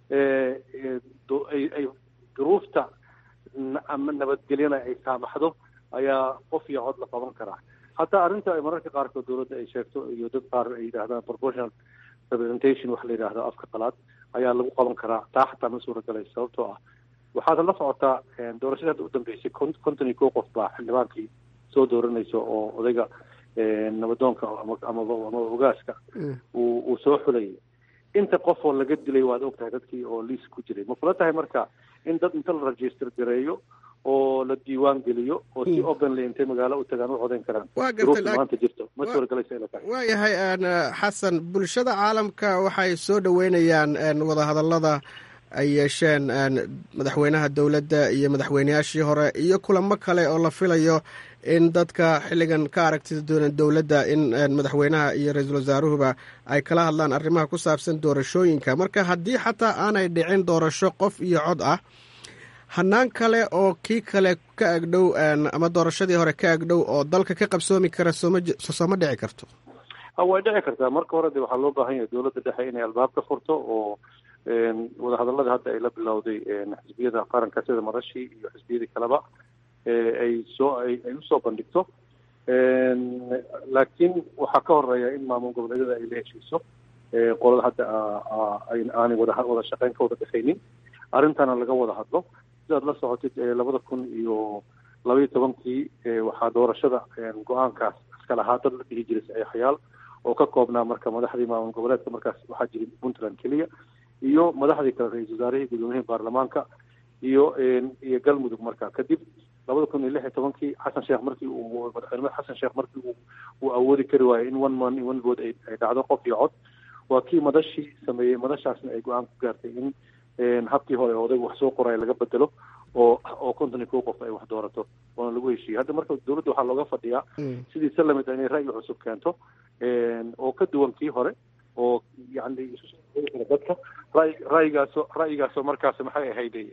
ay duruufta ama nabadgelyana ay saamaxdo ayaa qof iyo cod la qaban karaa hataa arrinta ay mararka qaarkood dowladda ay sheegto iyo dad qaar ay yidhahdaan proportional representation waxa la yidhahdo afka qalaad ayaa lagu qaban karaa taa xataa ma suuragalay sababtoo ah waxaad la socotaa doorashada hadda u dambeysay konton iyo kow qof baa xildhibaankii soo dooranaysa oo odayga nabadoonka amaba amaba ogaaska uu uu soo xulayay inta qof oo laga dilay waad ogtahay dadkii oo liis ku jiray ma kula tahay marka in dad inta la register gareeyo oo la diiwaan geliyo oo si openly intay magaalo u tagaan u codayn karaan duruufta maanta jirto ma suuragelaysa ila tahay waayahay xasan bulshada caalamka waxay soo dhoweynayaan wadahadallada ay yeesheen madaxweynaha dowladda iyo madaxweyneyaashii hore iyo kulamo kale oo la filayo in dadka xilligan ka aragtida doonan dowladda in madaxweynaha iyo ra-iisul wasaaruhuba ay kala hadlaan arrimaha ku saabsan doorashooyinka marka haddii xataa aanay dhicin doorasho qof iyo cod ah hanaan kale oo kii kale ka agdhow ama doorashadii hore ka agdhow oo dalka ka qabsoomi kara sooma sooma dhici karto way dhici kartaa marka hore de waxaa loo baahan yahay dowladda dhexe inay albaab ka furto oo wadahadallada hadda ay la bilowday xisbiyada qaranka sida madashii iyo xisbiyadii kaleba ay soo ay usoo bandhigto laakiin waxaa ka horeeya in maamul goboleedyada ay la heshiiso qolada hadda aanay wada wada shaqeyn ka wada dhexaynin arrintana laga wada hadlo sidaad la socotid labada kun iyo labaiyo tobankii waxaa doorashada go-aankaas iska lahaa dad la dhihi jiray saxiixayaal oo ka koobnaa marka madaxdii maamul goboleedka markaas waxaa jiray puntland keliya iyo madaxdii kale ra-isul wasaarihii gudoomiyihii baarlamaanka iyo iyo galmudug marka kadib labada kun iyo lix iyo tobankii xasan sheekh markii uu madaxweyne xasan sheekh markii uu uu awoodi kari waayey in one man one vote ay ay dhacdo qof iyo cod waa kii madashii sameeyey madashaasna ay go-aan ku gaartay in habkii hore odayga wax soo qoraya laga bedelo oo oo konton iyo kow qof ay wax doorato oona lagu heshiiyey hadda marka dowladda waxaa looga fadhiyaa sidii se lamid inay ra'yi cusub keento oo ka duwan kii hore oo yani dadka ray ra'yigaasoo ra'yigaasoo markaas maxay ahayday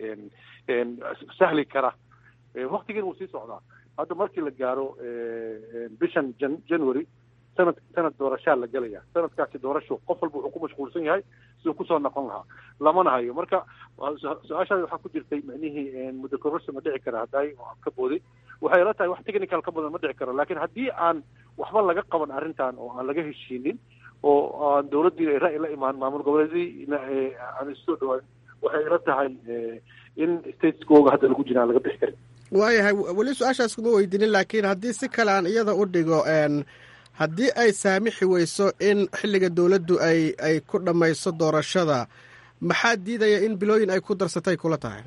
sahli kara waktigiina wuu sii socdaa hadda markii la gaaro bishan jan january sanad sanad doorashaa la gelaya sanadkaasi doorasho qof walba wuxuu ku mashquulsan yahay siduu kusoo noqon lahaa lamana hayo marka su-aashaadi waxaa ku jirtay micnihii muddo kororsi ma dhici kara hadday ka booday waxay ila tahay wax technical ka badan ma dhici karo laakiin haddii aan waxba laga qaban arrintan oo aan laga heshiinin oo aan dowladdiina ay ra'yi la imaan maamul goboleediina aan isoo dhawaan waxay ila tahay in stateskooga hadda lagu jira aan laga bixi karin waayahay weli su-aashaas kuma weydiinin laakiin haddii si kale aan iyada u dhigo haddii ay saamixi weyso in xilliga dowladdu ay ay ku dhammayso doorashada maxaa diidaya in bilooyin ay ku darsatay kula tahay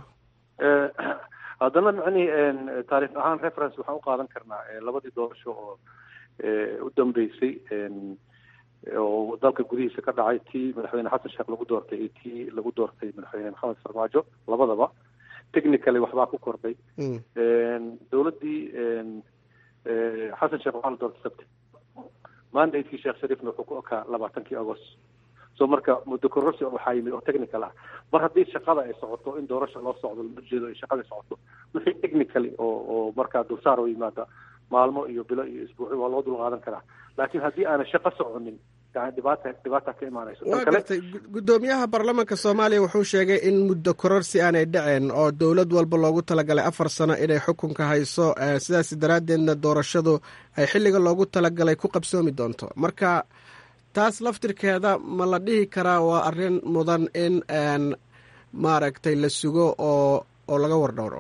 haddana micnihii taarikh ahaan reference waxaan u qaadan karnaa labadii doorasho oo u dambeysay oo dalka gudihiisa ka dhacay tii madaxweyne xasan sheekh lagu doortay iyo tii lagu doortay madaxweyne maxamed farmaajo labadaba technically waxbaa ku kordhay dowladdii xasan sheekh waxaa la doortay sabti mandatekii sheekh shariifna wuxuu ku okaa labaatankii agost so marka muddo kororsi waxaa yimid oo technical ah mar haddii shaqada ay socoto in doorasha loo socdo lama jeedo ay shaqada socoto wixii technically oo oo markaa dulsaar oo yimaada maalmo iyo bilo iyo isbuucyo waa loo dul qaadan karaa laakiin haddii aanay shaqo soconin yani dhibaata dhibaata ka imaanayso waa gartay guddoomiyaha baarlamaanka soomaaliya wuxuu sheegay in muddo kororsi aanay dhaceen oo dowlad walba loogu talagalay afar sano inay xukunka hayso sidaas daraaddeedna doorashadu ay xilliga loogu talagalay ku qabsoomi doonto marka taas laftirkeeda ma la dhihi karaa waa arrin mudan in maaragtay la sugo oo oo laga wardhowro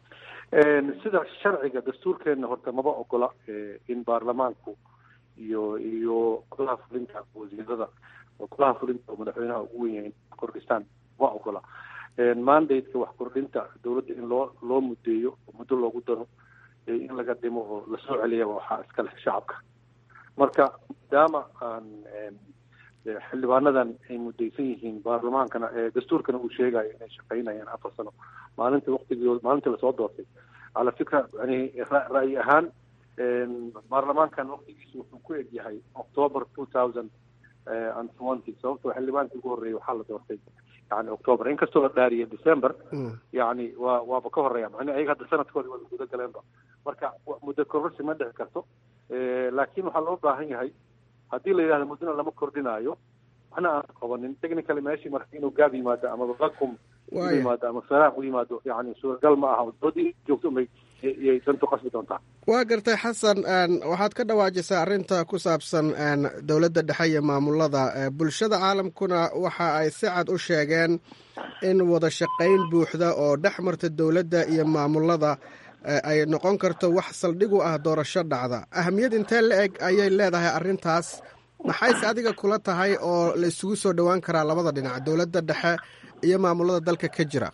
sida sharciga dastuurkeenna horta maba ogola in baarlamaanku iyo iyo golaha fulinta wasiirada golaha fulinta oo madaxweynaha ugu wen yahay kordhistaan ma ogola mandate-ka wax kordhinta dowladda in loo loo mudeeyo oo muddo loogu daro in laga dhimo oo lasoo celiya waxaa iska leh shacabka marka maadaama aan xildhibaanadan ay mudaysan yihiin baarlamaankana dastuurkana uu sheegayo inay shaqaynayaan afar sano maalinta waktigooda maalintii lasoo doortay cala fikra yani ra'yi ahaan baarlamaankan waktigiisu wuxuu ku eg yahay october two thousand and twenty sababtoo xildhibaankii ugu horreeyay waxaa la doortay yani october inkastoo la dhaariyay december yani waa waaba ka horeeya macni ayaga hadda sanadkoodi waa guda galeenba marka muddo kororsi ma dhici karto laakiin waxaa loo baahan yahay haddii la yidhahdo muddona lama kordhinaayo waxna aan qabanin technically meeshii marka inuu gaab yimaado ama vacuum u Waaya. yimaado ama faraaq u yimaado yani suuragal ma aha doodii joogto umay iyay dantu qasbi doontaa waa gartay xasan een, waxaad ka dhawaajisaa arrinta ku saabsan een, dowladda dhexe iyo maamulada Ee, bulshada caalamkuna waxa ay si cad u sheegeen in wada shaqayn buuxda oo dhex marta dowladda iyo maamulada ee, ay noqon karto wax saldhig u ah doorasho dhacda ahamiyad intee la eg ayay leedahay arrintaas maxayse adiga kula tahay oo la isugu soo dhowaan karaa labada dhinac dowladda dhexe iyo maamulada dalka ka jira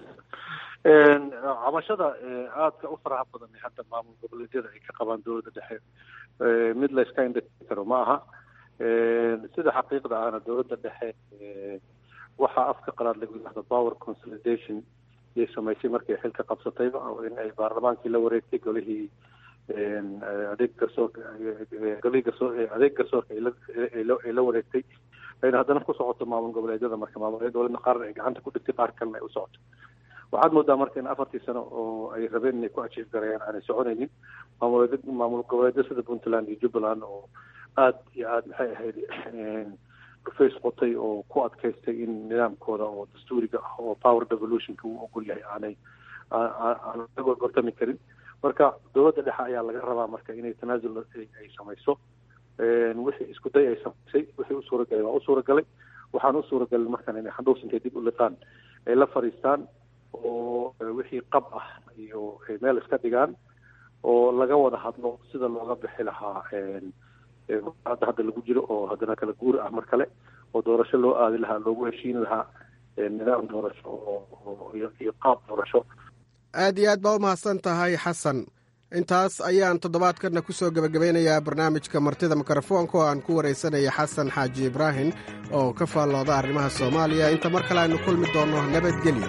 Een, cabashada ee, aadka u faraha badan ee hadda maamul goboleedyada ay ka qabaan dowladda dhexe ee, mid la iska indhati karo ma aha Een, sida xaqiiqda ahna dowladda dhexe ee, waxaa afka qalaad lagu yidhahdo power consolidation yay samaysay markay xilka qabsatayba oo in ay baarlamaankii la wareegtay golihii een, ee, adeeg garsoorka ee, golihii garsoor ee, adeeg garsoorka ay la- ay la- ay la wareegtay ayna haddana ku socoto maamul goboleedyada marka maamul goboleedna qaarna ay gacanta ku dhigtay qaar kalena ay u socoto waxaad moodaa marka in afartii sano oo ay rabeen inay ku ajiib gareeyaan aanay soconaynin maamul maamul goboleedyo sida puntland iyo jubbaland oo aad iyo aad maxay ahayd een, dhufays qotay oo ku adkaystay in nidaamkooda oo dastuuriga ah oo power devolutionka uu ogol yahay aanay aan- aan aan laga gortami karin marka dowladda dhexe ayaa laga rabaa marka inay tanaasul ay ay samayso Een, wixii isku day ay samaysay wixii u suuragalay waa u suuragalay waxaan u suuragalin markan inay xandhuus intay dib u liqaan ay la fadhiistaan oo eh, wixii qab ah iyo ay meel iska dhigaan oo laga wada hadlo sida looga bixi lahaa een, ee, hadda hadda lagu jiro oo haddana kala guur ah mar kale oo doorasho loo aadi lahaa loogu heshiin lahaa ee, nidaam doorasho oo oo- iyo iyo qaab doorasho aad iyo aad baa u mahadsan tahay xasan intaas ayaan toddobaadkanna ku soo gebagabeynayaa barnaamijka martida mikrofoonka oo aan ku waraysanaya xasan xaaji ibraahim oo ka faallooda arrimaha soomaaliya inta mar kale aynu kulmi doonno nabadgelyo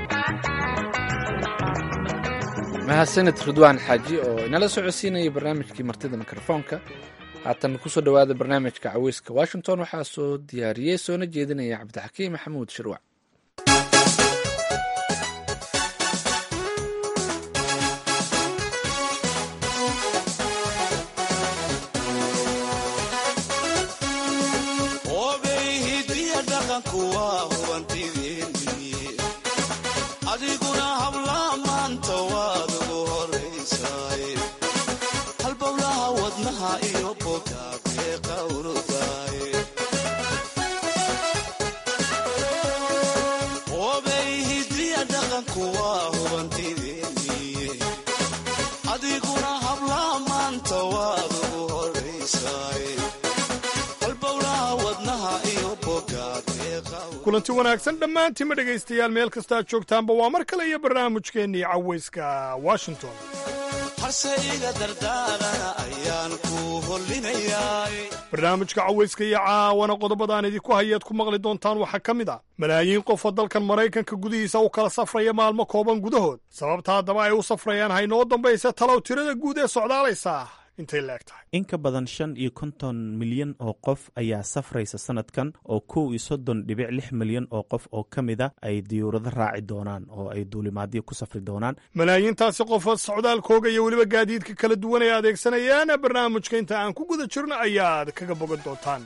mahadsanid ridwaan xaaji oo inala socodsiinaya barnaamijkii martida mikrofoonka haatan kusoo dhowaada barnaamijka caweyska washington waxaa soo diyaariyey soona jeedinaya cabdixakiim maxamuud shirwac obey hidiya dhaqanku waa hubantidiinni adiguna hablaa maanta waad ugu horaysaay halbowlaha wadnaha iyo bogaagee qawrudaay obey hidiya dhaqanku waa hubantidiinni adiguna hablaa maanta waad ugu horaysaay halbowlaha wadnaha iyo bogaagee kulanti wanaagsan dhammaantiinma dhegaystayaal meel kastaad joogtaanba waa mar kale iyo barnaamijkeennii cawayska washington harse iga dardaarana ayaan ku hollinayaa barnaamijka cawayska iyo caawana qodobadaan idinku hayaad ku maqli doontaan waxaa ka mid ah malaayiin qof oo dalkan maraykanka gudihiisa u kala safraya maalmo kooban gudahood sababta haddaba ay u safrayaan haynoo dambaysa talow tirada guud ee socdaalaysa intay la eg tahay in ka badan shan iyo konton milyan oo qof ayaa safraysa sanadkan oo kow iyo soddon dhibic lix milyan oo qof oo ka mid a ay diyuurado raaci doonaan oo ay duulimaadyo ku safri doonaan malaayiintaasi qof socdaalkooga iyo weliba gaadiidka kala duwan ay adeegsanayaan barnaamijka inta aan ku guda jirno ayaad kaga bogan doontaan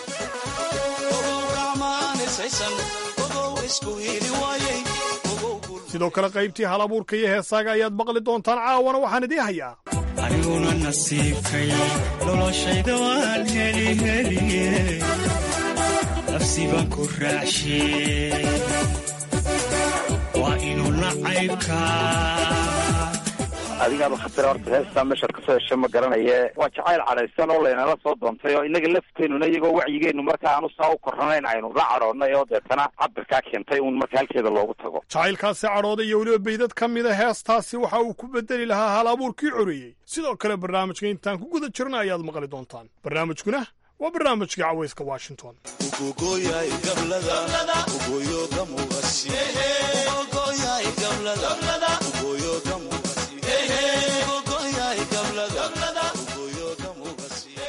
sidoo kale qaybtii hal abuurka iyo heesaaga ayaad maqli doontaan caawana waxaan idiin hayaa aniguna nasiibkay noloshayda waan heli heliye nafsi baan ku raacshe waa inuu nacaybkaa adigaaba khatira horta heestaa meeshaad kasoo hesho ma garanaye waa jacayl cadhaysan oo laynala soo doontay oo inaga lafteenuna iyagoo wacyigeenu marka aanu saa u korranayn aynu la cadhoonnay oo deetana cabirkaa keentay uun marka halkeeda loogu tago jacaylkaasi cadhooda iyo weliba baydad ka mida heestaasi waxa uu ku bedeli lahaa hal abuurkii coreeyey sidoo kale barnaamijka intaan ku guda jirna ayaad maqli doontaan barnaamijkuna waa barnaamijkii cawayska washington ugogoyay gablada ugoyo gamugasi ugogoyay gablada ugoyo gamugasi ugogoyay gablada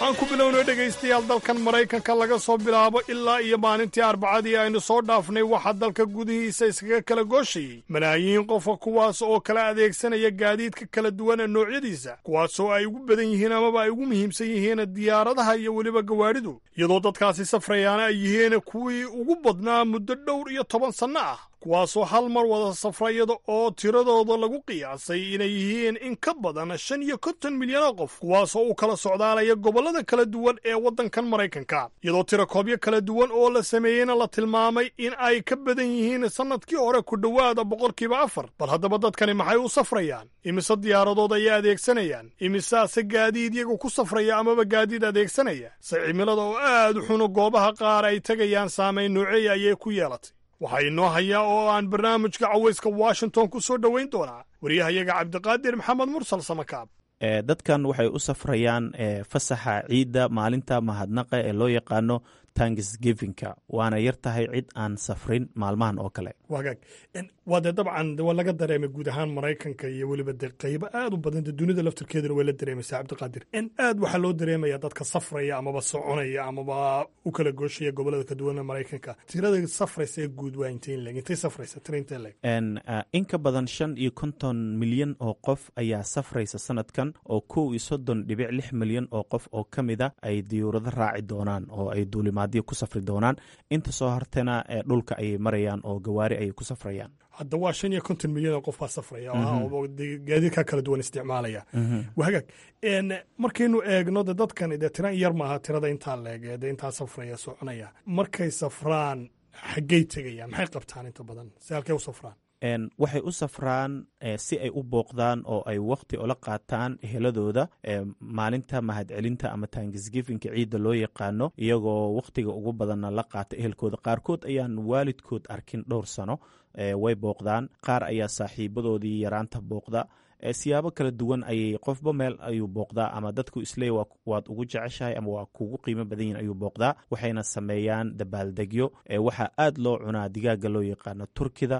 aan ku bilowno dhegaystayaal dalkan maraykanka laga soo bilaabo ilaa iyo maalintii arbacadii aynu soo dhaafnay waxaa dalka gudihiisa iskaga kala gooshayey malaayiin qofa kuwaas oo kala adeegsanaya gaadiidka kala duwan ee noocyadiisa kuwaasoo ay ugu badan yihiin amaba ay ugu muhiimsan yihiin diyaaradaha iyo weliba gawaadhidu iyadoo dadkaasi safrayaana ay yihiin kuwii ugu badnaa muddo dhowr iyo toban sanno ah kuwaasoo hal mar wada safrayada oo tiradooda lagu qiyaasay inay yihiin in ka badan shan iyo konton milyan oo qof kuwaasoo u kala socdaalaya gobollada kala duwan ee waddankan maraykanka iyadoo tirakoobyo kala duwan oo la sameeyeyna la tilmaamay in ay ka badan yihiin sannadkii hore ku dhowaada boqolkiiba afar bal haddaba dadkani maxay u safrayaan imise diyaaradood ayay adeegsanayaan imisaase gaadiid iyagu ku safraya amaba gaadiid adeegsanaya se cimilada oo aad u xuno goobaha qaar ay tegayaan saamayn nooceeya ayay ku yeelatay waxaa inoo hayaa oo aan barnaamijka cawayska washington ku soo dhowayn doonaa waryahayaga cabdiqaadir maxamed mursal samakaab dadkan waxay u safrayaan fasaxa ciidda maalinta mahadnaqa ee loo yaqaano tanksgivinka waana yar tahay cid aan safrin maalmahan oo kale wagaag waa dee dabcan waa laga dareemay guud ahaan maraykanka iyo weliba dee qaybo aad u badan dee dunida laftirkeeduna way la dareemaysaa cabdiqaadir in aad waxaa loo dareemaya dadka safraya amaba soconaya amaba u kala gooshaya gobolada ka duwan ee maraykanka tirada safraysa ee guud waa intay leg intay safraysa tira intay leg in ka badan shan iyo konton milyan oo qof ayaa safraysa sanadkan oo kow iyo soddon dhibic lix milyan oo qof oo ka mid a ay diyuurado raaci doonaan oo ay duulimaadyo ku safri doonaan inta soo hartana dhulka ayay marayaan oo gawaari ayay ku safrayaan hadda waa shan iyo konton milyan oo qof baa safraya oo gaadiidka kala duwan isticmaalaya wagaag markaynu eegno de dadkan dee tira yar maaha tirada intaa leeg dee intaa safraya soconaya markay safraan xaggey tegayaan maxay qabtaan inta badan si halkay u safraan waxay u safraan si ay u booqdaan oo ay wakhti ola qaataan eheladooda maalinta mahadcelinta ama tanksgifinka ciidda loo yaqaano iyagoo wakhtiga ugu badanna la qaata ehelkooda qaarkood ayaan waalidkood arkin dhowr sano way booqdaan qaar ayaa saaxiibadoodii yaraanta booqda siyaabo kala duwan ayay qofba meel ayuu booqdaa ama dadku isleey waad ugu jeceshahay ama waa kugu qiimo badan yihin ayuu booqdaa waxayna sameeyaan dabaaldegyo waxaa aad loo cunaa digaaga loo yaqaano turkida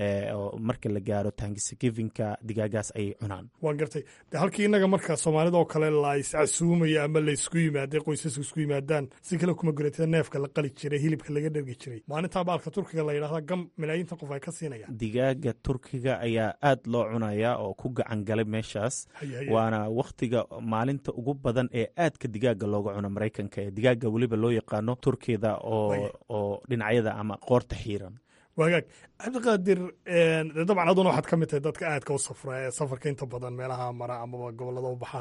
marka la gaaro tanksgivinka digaagaas ayay cunaan waan gartay de halkii innaga marka soomaalida oo kale la iscasuumayo ama laysku yimaada qoysasku isku yimaadaan si kale kuma guratida neefka la qali jiray hilibka laga dhergi jiray maalintaa baalka turkiga la yidhahda gam malaayiinta qof ay ka siinayaan digaaga turkiga ayaa aad loo cunaya oo ku gacan galay meeshaas waana wakhtiga maalinta ugu badan ee aadka digaaga looga cuno maraykanka ee digaaga weliba loo yaqaano turkida oo dhinacyada ama qoorta xiiran wagaag cabdiqaadir dabcan aduna waxaad ka mid tahay dadka aadka u safra ee safarka inta badan meelaha mara amaba gobolada u baxa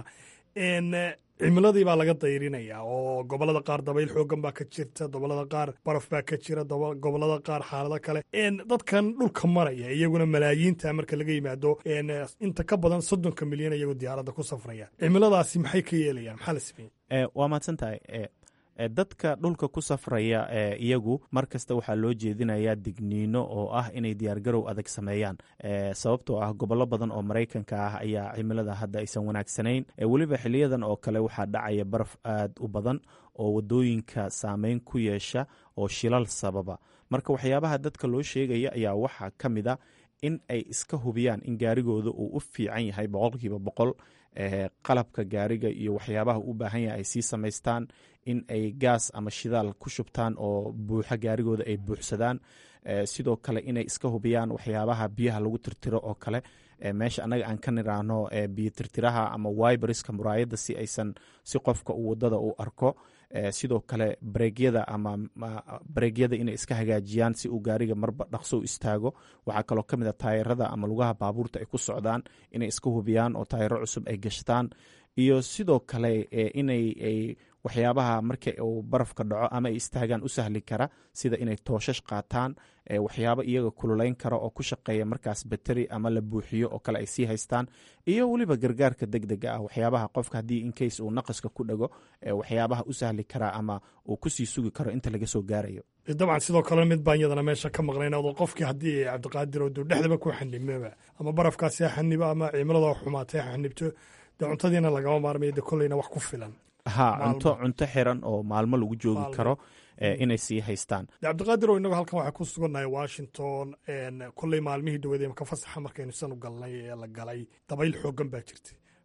cimiladii baa laga dayrinaya oo gobolada qaar dabayl xoogan baa ka jirta gobolada qaar baraf baa ka jira gobolada qaar xaalado kale dadkan dhulka maraya iyaguna malaayiinta marka laga yimaado inta ka badan soddonka milyan iyagoo diyaaradda ku safraya cimiladaasi maxay ka yeelayaan maxaa la sameeyey waa mahadsan tahay dadka dhulka ku safraya iyagu mar kasta waxaa loo jeedinayaa digniino oo ah inay diyaargarow adag sameeyaan sababtoo ah gobollo badan oo maraykanka ah ayaa cimilada hadda aysan wanaagsanayn weliba xiliyadan oo kale waxaa dhacaya baraf aad u badan oo wadooyinka saameyn ku yeesha oo shilal sababa marka waxyaabaha dadka loo sheegaya ayaa waxaa ka mid a in ay iska hubiyaan in gaarigooda uu u fiican yahay boqolkiiba boqol qalabka gaariga iyo waxyaabaha u baahan yahay ay sii samaystaan in ay gaas ama shidaal ku shubtaan oo buuxa gaarigooda ay buuxsadaan sidoo kale inay iska hubiyaan waxyaabaha biyaha lagu tirtiro oo kale meesha annaga aan ka niraahno biyo tirtiraha ama wiberiska muraayadda si aysan si qofka uu wadada u arko sidoo kale bareegyada ama bareegyada inay iska hagaajiyaan si uu gaariga marba dhaqso u istaago waxaa kaloo ka mid a taayarada ama lugaha baabuurta ay ku socdaan inay iska hubiyaan oo taayaro cusub ay gashtaan iyo sidoo kale inay waxyaabaha marka uu barafka dhaco ama ay istaagaan u sahli kara sida inay tooshash qaataan waxyaabo iyaga kululayn kara oo ku shaqeeya markaas bateri ama la buuxiyo oo kale ay sii haystaan iyo weliba gargaarka deg dega ah waxyaabaha qofka haddii incase uu naqaska ku dhago waxyaabaha u sahli kara ama uu kusii sugi karo inta laga soo gaarayo dabcan sidoo kale mid baan yadana meesha ka maqlayn adoo qofkii haddii cabdiqaadir oo dhexdaba ku xanibmaba ama barafkaasi ha xanibo ama cimilada xumaatay ha xanibto dee cuntadiina lagama maarmayo de kolleyna wax ku filan ha cunto cunto xiran oo maalmo lagu joogi karo inay sii haystaan cabdiqaadir oo inagu halkan waxaa ku sugannahay washington kolley maalmihii dhaweed ka fasaxa markaynu sanu galnay ee la galay dabayl xoogan baa jirtay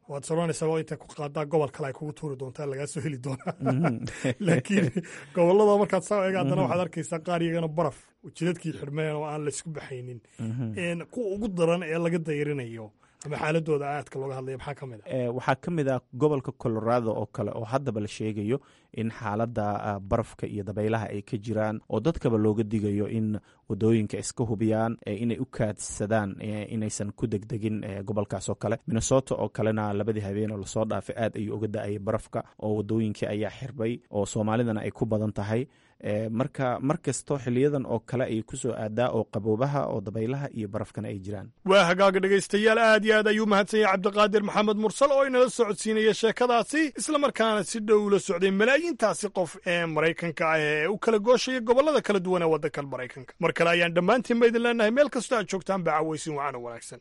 waad soranaysaa waa inta ku qaadaa gobol kale ay kugu tuuri doontaa lagaa soo heli doonaa laakiin gobolada markaad saa eega haddana waxaad arkaysaa qaar iyagana baraf jidadkii xidhmeen oo aan laysku baxaynin kuwa ugu daran ee laga dayrinayo ama xaaladooda aadka looga hadlaya maxaa ka mid a waxaa ka mid ah gobolka colorado oo kale oo haddaba la sheegayo in xaaladda barafka iyo dabaylaha ay ka jiraan oo dadkaba looga digayo in wadooyinka iska hubiyaan inay u kaadsadaan inaysan ku degdegin gobolkaas oo kale minnesota oo kalena labadii habeen oo lasoo dhaafay aad ayuu uga da-ayay barafka oo wadooyinkii ayaa xirbay oo soomaalidana ay ku badan tahay marka mar kasto xiliyadan oo kale ay kusoo aadaa oo qaboobaha oo dabaylaha iyo barafkana ay jiraan waa hagaaga dhegaystayaal aad iyo aad ayuu mahadsan yahay cabdiqaadir maxamed mursal oo inala socodsiinaya sheekadaasi islamarkaana si dhow ula socday malaayiintaasi qof ee maraykanka ah ee u kala gooshaya gobollada kala duwan ee waddankan maraykanka mar kale ayaan dhammaantiin ba idin leenahay meel kastoo aad joogtaan ba cawaysin wacana wanaagsan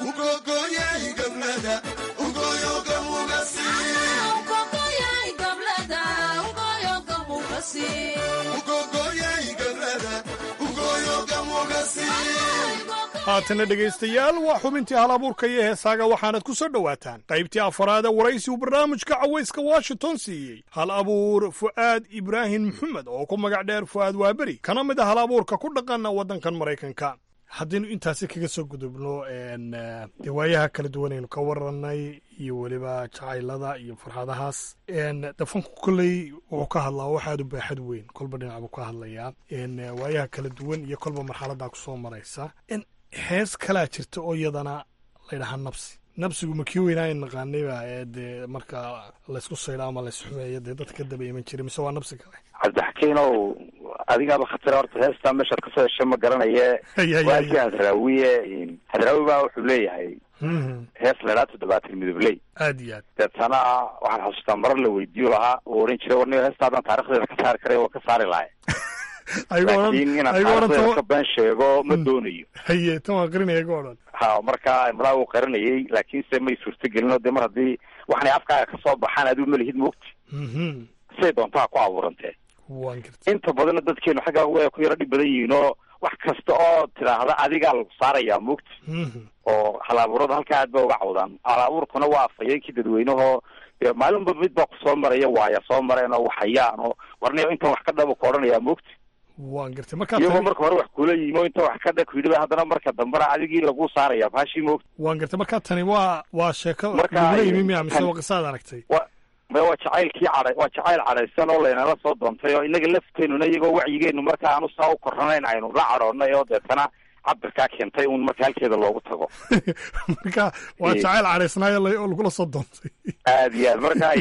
haatana dhegaystayaal waa xubintii hal abuurka iyo heesaaga waxaanad ku soo dhowaataan qaybtii afaraad ee waraysi uu barnaamijka cawayska washington siiyey hal abuur fu'aad ibraahim maxamed oo ku magac dheer fu'aad waaberi kana mid a hal abuurka ku dhaqana waddankan maraykanka haddaynu intaasi kaga soo gudubno dee waayaha kala duwanaynu ka warannay iyo weliba jacaylada iyo farxadahaas dafanku kolley wuxuu ka hadlaa wax aad u baaxad weyn kolba dhinac buu ka hadlayaa waayaha kala duwan iyo kolba marxaladaa kusoo maraysa hees kalaa jirta oo iyadana laydhahaa nabsi nabsigu ma kii weynaayn naqaanayba ee dee marka laysku saydha ama laysxumeeyo dee dadka ka daba iman jiray mise waa nabsi kale cabdixakiinow adigaaba khatira horta heestaa meeshaad kasoo hesha ma garanaye waalkii hadraawiye hadraawi baa wuxuu leeyahay hees laydhaa toddobaatan midobley aad iyo aad deetana waxaan xasuustaa marar la weydiiyo lahaa uu oran jiray warniyo heesta haddaan taarikhdeeda ka saari karay waa ka saari lahay laakiin inaan taarikhdeeda ka been sheego ma doonayo haye tan waa qarinaya ga odhan ha marka malaa uu qarinayay laakiinse may suurtagelin oo dee mar haddii waxanay afkaaga kasoo baxaan adigu malihid moogti siday doontaa ku abuurantee inta badanna dadkeenu xaggaa way ku yaro dhib badan yihiin oo wax kasta oo tidhaahda adigaa lagu saarayaa moogti oo hal-abuurada halkaa aad ba uga cawdaan hal-abuurkuna waa afhayeenkii dadweynehoo maalinba mid baa kusoo maraya waaya soo mareen oo waxayaan oo warniyo intan wax ka dhaba ku odhanayaa moogti waan gartay marka iyagoo marka hore wax kula yimi oo inta wax ka dha kuyidhi haddana marka dambena adigii lagu saaraya baashii moogti waan gartay marka tani waa waa sheeko lagula yimi miya mise waa qisaad aragtay wa maya waa jacaylkii cadhay waa jacayl cadhaysan oo laynala soo doontay oo inaga lafteenuna iyagoo wacyigeenu marka aanu saa u koranayn aynu la cadhoonnay oo deetana cabirkaa keentay un marka halkeeda loogu tago marka waa jacayl cadhaysnaayo oo lagula soo doontay aad iyo aad marka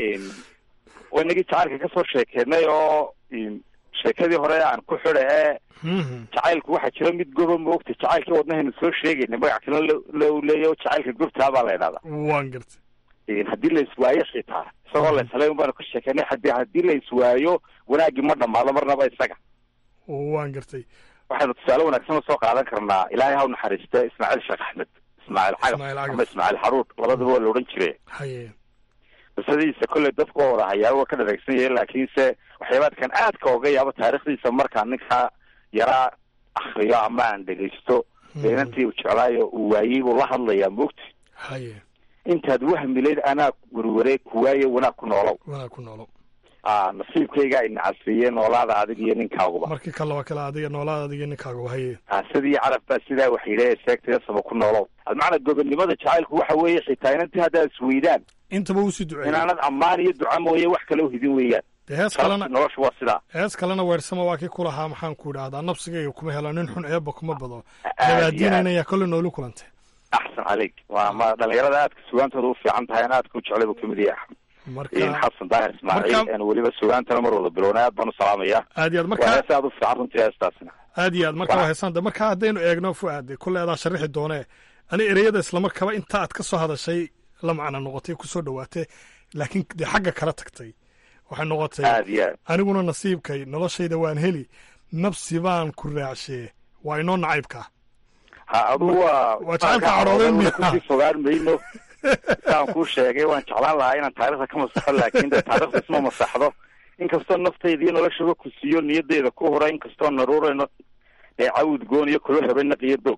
inagii jacaylka kasoo sheekeynay oo sheekadii hore aan ku xida ee jacaylku waxaa jira mid goba moogta jacaylkii wadnahaynu soo sheegayna magac kale lo leeya jacaylka gobtaa baa la ydhahdaa waan gartay haddii la iswaayo xitaa isagoo la islay baanu ka sheekeynay hadi haddii la iswaayo wanaaggii ma dhamaado marnaba isaga waan gartay waxaynu tusaale wanaagsan usoo qaadan karnaa ilaahay ha u naxariista ismaaciil sheekh axmed ismaaciil cagaf ama ismaaciil xaruur labadaba waa la odhan jire haye qisadiisa kolley dadku waa wada hayaa waa ka dhareegsan yahay laakiinse waxyaabaadkan aadka oga yaabo taarikhdiisa markaa ninka yaraa akriyo ama aan dhegaysto inantii u jeclaayo uu waayey buu la hadlayaa moogti haye intaad wahmileyd anaa werware kuwaaye wanaag ku noolow wanaag ku noolow a nasiibkayga ay nacasfiyeen noolaada adig iyo ninkaaguba markii kale waa kale adiga noolaada adiga ninkaaguba haye a sidii carab baa sidaa wax yidhi sheegtaya saba ku noolow almacnaa gobonnimada jacaylku waxa weeye xitaa inantii haddaad isweydaan intaba usii duceeyey inaanad ammaan iyo duca mooye wax kale uhidin weeyaan dee hees kalena noloshu waa sidaa hees kalena weersama waa kii ku lahaa maxaan ku idhaahdaa nabsigayga kuma helo nin xun eeba kuma bado dabaadiinaynayaa kolle noolu kulantay axsan caleyk waa ma dhalinyarada aadka sugaantooda u fiican tahay an aadka u jeclay buu kamid yahay xasan daahir ismaaciil weliba sugaantana mar wada bilowna aad baan u salaamaya aad iyo aad waa marka hees aad u fiican runtii heestaasina aad iyo aad marka waa heesaan de marka haddaynu eegno fuaade kolle adaa sharixi doonee ani ereyada islamarkaba inta aad ka soo hadashay la macna noqotay kusoo dhawaatay laakiin dee xagga kala tagtay waxay noqotay aad iyo aad aniguna nasiibkay noloshayda waan heli nabsi baan ku raacshee waa inoo nacaybka ha adugu waa waa jacaylka cadhooday miya kusii fogaan mayno saan kuu sheegay waan jeclaan lahaa inaan taarikhda ka masaxo laakiin dee taarikhda isma masaxdo inkastoo naftayda iyo noloshaba ku siiyo niyadeyda ku hora inkastoo naruurayno ee cawd goon iyo kula rabay naqiyo doog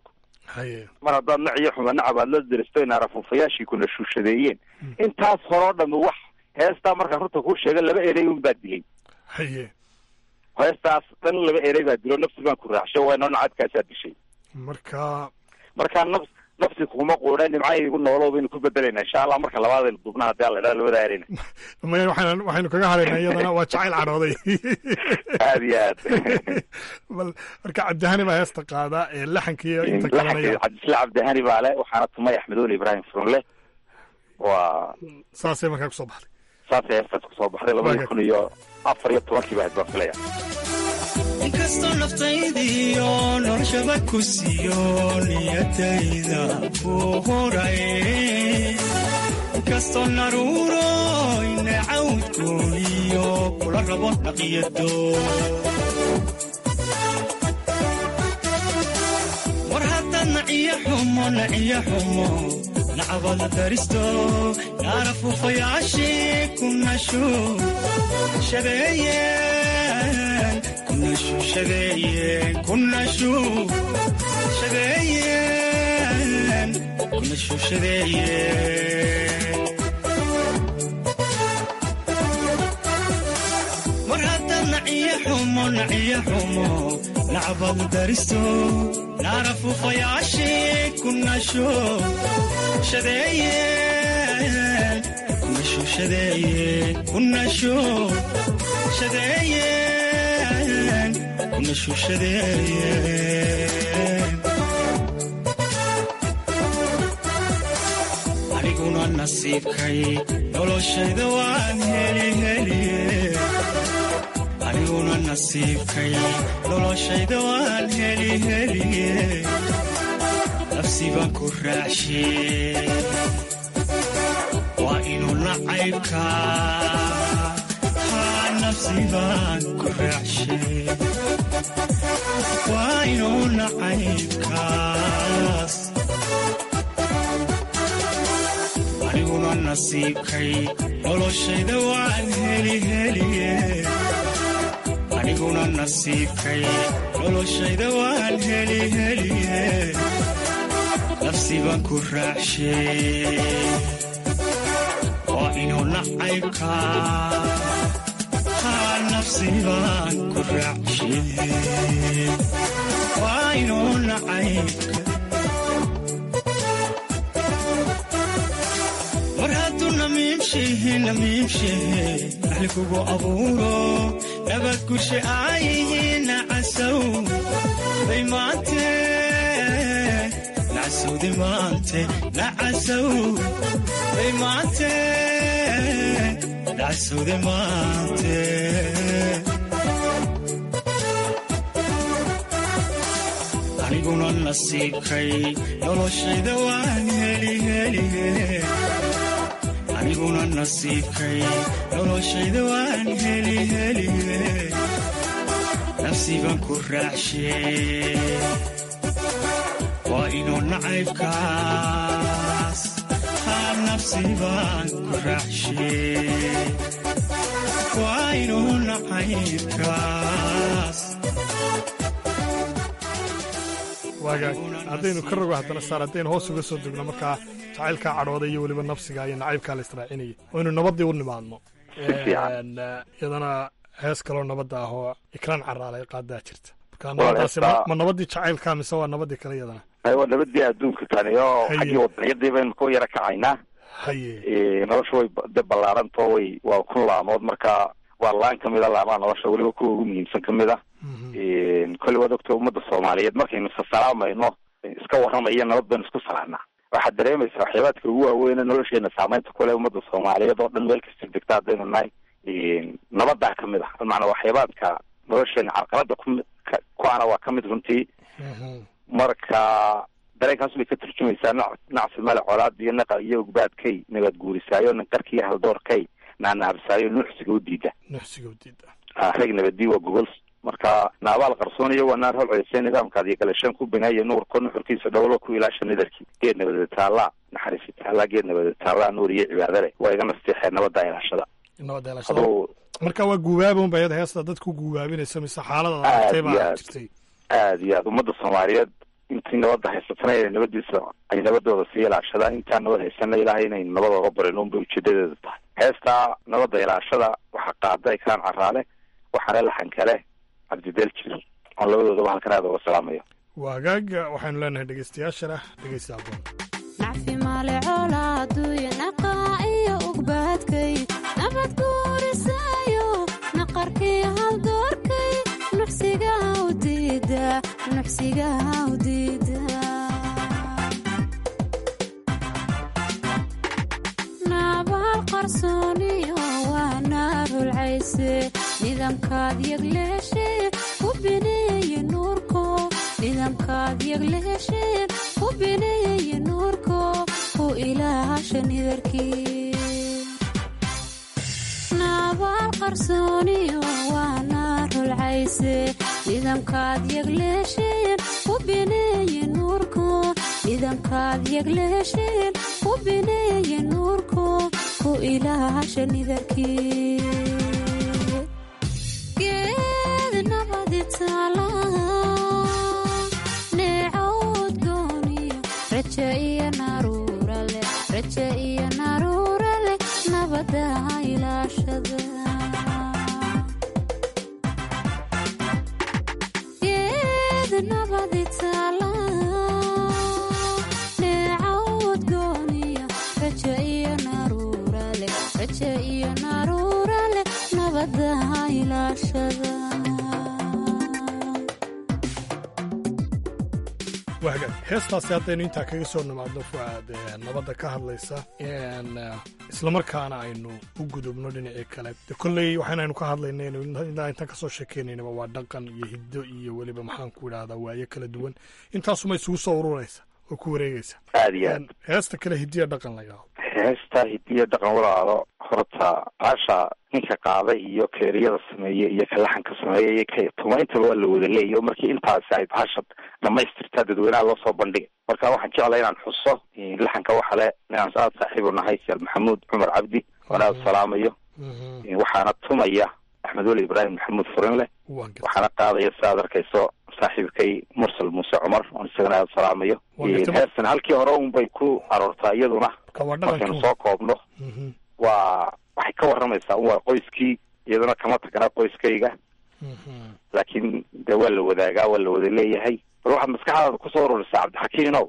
haye mar haddaad nac iyo xuma nacab aad la diristo in arafuufayaashii kuna shuushadeeyeen intaas horoo dhami wax heestaa markaa runta kuu sheega laba erey un baa dilay haye heestaas dhan laba erey baa dilo nafsi baan ku raacshay waa inoo nacadkaasaa dishay marka markaa nafs nafsi kuma quudha nimcaygu noolo baynu ku bedelayna insha allah marka labaadaynu dubna haddii alla idhaha labada ereyna maya waxaan waxaynu kaga hadhaynaa iyadana waa jacayl cadhooday aad iyo aad bal marka cabdihani baa heesta qaada ee laxanka iyo inta kalanaya cabdisla cabdihani baa le waxaana tumay axmedooli ibraahim furunle waa saasay markaa kusoo baxday saasay heestaas kusoo baxday labadii kun iyo afar iyo tobankii baa baan filaya inkastoo naftaydiyo noloshaba ku siiyo niyadayda ku horay inkastoo naruuro inacawdkooniyo kula rabo naqiyado war haddaad naciyo xumo naciyo xumo nacabada daristo naara fuufayaashii ku nashu shabeeyeen kunashu shabeeyeen kunashu shabeeyeen kunashu shabeeyeen mar haddaad naciyo xumo naciyo xumo nacbadu daristo naara fuufayaashii kunashu shabeeyeen kunashu shabeeyeen kunashu shabeeyeen kunashu shabeeyeen aniguna nasiibkay noloshayda waan heli heliye aniguna nasiibkay noloshayda waan heli heliye nafsi baan ku raacshe waa inuu nacaybka haa nafsi baan ku raacshe waa inuu nacaybkaas aniguna nasiibkay noloshayda waan heli heliye aniguna nasiibkay noloshayda waan heli heliye nafsi baan ku raacshe waa inuu nacaybka haa nafsi baan ku raacshe waa inuu nacaybka mar hadduu namiimshehe namiimshehe naxli kugu abuuro nabad gushe aayihiin nacasow bay maante nacasowde maante nacasow bay maante nacasowde maante aniguna nasiibkay noloshayda waan heli heliye aniguna nasiibkay noloshayda waan heli heliye nafsi baan ku raacshe waa inuu nacaybkaas haa nafsi baan ku raacshe waa inuu nacaybkaas waagaag haddaynu ka rogo haddana saar haddaynu hoos uga soo degno markaa jacaylkaa cadhooda iyo weliba nafsiga iyo nacaybkaa la israacinayay waynu nabaddii u nimaadno iyadana hees kaloo nabadda ah oo ikraan caraalay qaadaa jirta marka nabadaasi ma nabaddii jacaylkaa mise waa nabaddii kale iyadana waa nabadii adduunka tani oo xaggii wadanyadii baynu ku yara kacaynaa haye nolosha way de ballaarantao way waa kun laamood marka waa laan kamid a laamaha nolosha weliba kuwa ugu muhiimsan kamid ah kolley waad ogta ummadda soomaaliyeed markaynu sasalaamayno iska warramaya nabad baynu isku salaanaa waxaad dareemaysaa waxyaabaadka ugu waaweyn nolosheena saameynta kule ummadda soomaaliyeed oo dhan meel kasta degta haddaynu nahay nabadaa kamid ah macanaa waxyaabaadka nolosheena carqalada ku ku-ana waa kamid runtii marka dareenkaas bay ka turjumaysaa nac nacsi male colaad iyo naqa iyo ugbaadkay nabad guurisaayo ninqarka iyo haldoorkay naanahabsaayo nuuxsiga u diida nuuxsiga u diida rag nabadii waa gogol marka naabaal qarsooniyo waa naar holceyse nidaamkaad iyo galashaan ku binaaya nuurko nuxurkiisa dhowlo ku ilaasha nidarkii geed nabada taallaa naxariisi taallaa geed nabada taallaa nuur iyo cibaadale waa iga nasteexeen nabadda ilaashada nabadda ilaashada marka waa guubaaba unba iyada heesta dadku guubaabinaysa mise xaalada aragtay baa jirtay aad iyo aad ummadda soomaaliyeed intii nabadda haysatana inay nabadiisa ay nabadooda sii ilaashadaan intaan nabad haysana ilaahay inaynu nabad oga barin unbay ujeedadeedu tahay heestaa nabadda ilaashada waxaa qaaday kaan caraale waxaana laxan kale cabdideel jir oon labadoodaba halkan aada uga salaamayo waa hagaaga waxaynu leenahay dhegeystayaashana dhegeysta aboon nacfi male colaaduyo naqaa iyo ugbaadkay nabad guurisaayo naqarkii haldoorkay nuxsigaa u diida nuxsigaa u diida nabaal qarsooniyo waa naarulcayse nidaamkaad yagleeshee ku bineeye nuurko nidaamkaad yagleesheen ku bineeye nuurko ku ilaasha nidarkii nabaal qarsooniyo waa naarulcayse nidaamkaad yagleesheen ku bineeye nuurko nidaamkaad yagleesheen ku bineeye nuurko ku ilaasha nidarkii geed nabadi taala neecawd gooniyo raja iyo naruura leh raja iyo naruura leh nabada ilaashada geed nabadi taala neecawd gooniyo raja iyo naruura leh raja iyo naruura leh nabada ilaashada waa hagaag heestaasi haddaynu intaa kaga soo nimaadno fuaad nabadda ka hadlaysa islamarkaana aynu u gudubno dhinacii kale de kolley waxaanaynu ka hadlaynayno ilaa intaan kasoo sheekeynaynaba waa dhaqan iyo hiddo iyo weliba maxaan ku idhahdaa waayo kala duwan intaasuma isugu soo ururaysa oo ku wareegaysa aada iyo aad heesta kale hiddiya dhaqan la yidhaahdo heesta hidiyo dhaqan walaalo horta baasha ninka qaaday iyo keeriyada sameeye iyo ka laxanka sameeye iyo ka tumayntaba waa la wada leeyahy oo markii intaasi ay baasha dhamaystirtaa dadweynaha loo soo bandhigay marka waxaan jeclay inaan xuso laxanka waxa le inaan aada saaxiibu nahay siyaal maxamuud cumar cabdi oon aada salaamayo waxaana tumaya axmed weli ibraahim maxamuud furinleh waxaana qaadaya si aad arkayso saaxiibkay mursal muuse cumar oon isagana aada salaamayo heestan halkii hore un bay ku aroortaa iyaduna markaynu soo koobno waa waxay ka warramaysaa un waa qoyskii iyaduna kama tagana qoyskayga laakiin dee waa la wadaagaa waa la wada leeyahay bal waxaad maskaxdaada kusoo ururisaa cabdixakiinow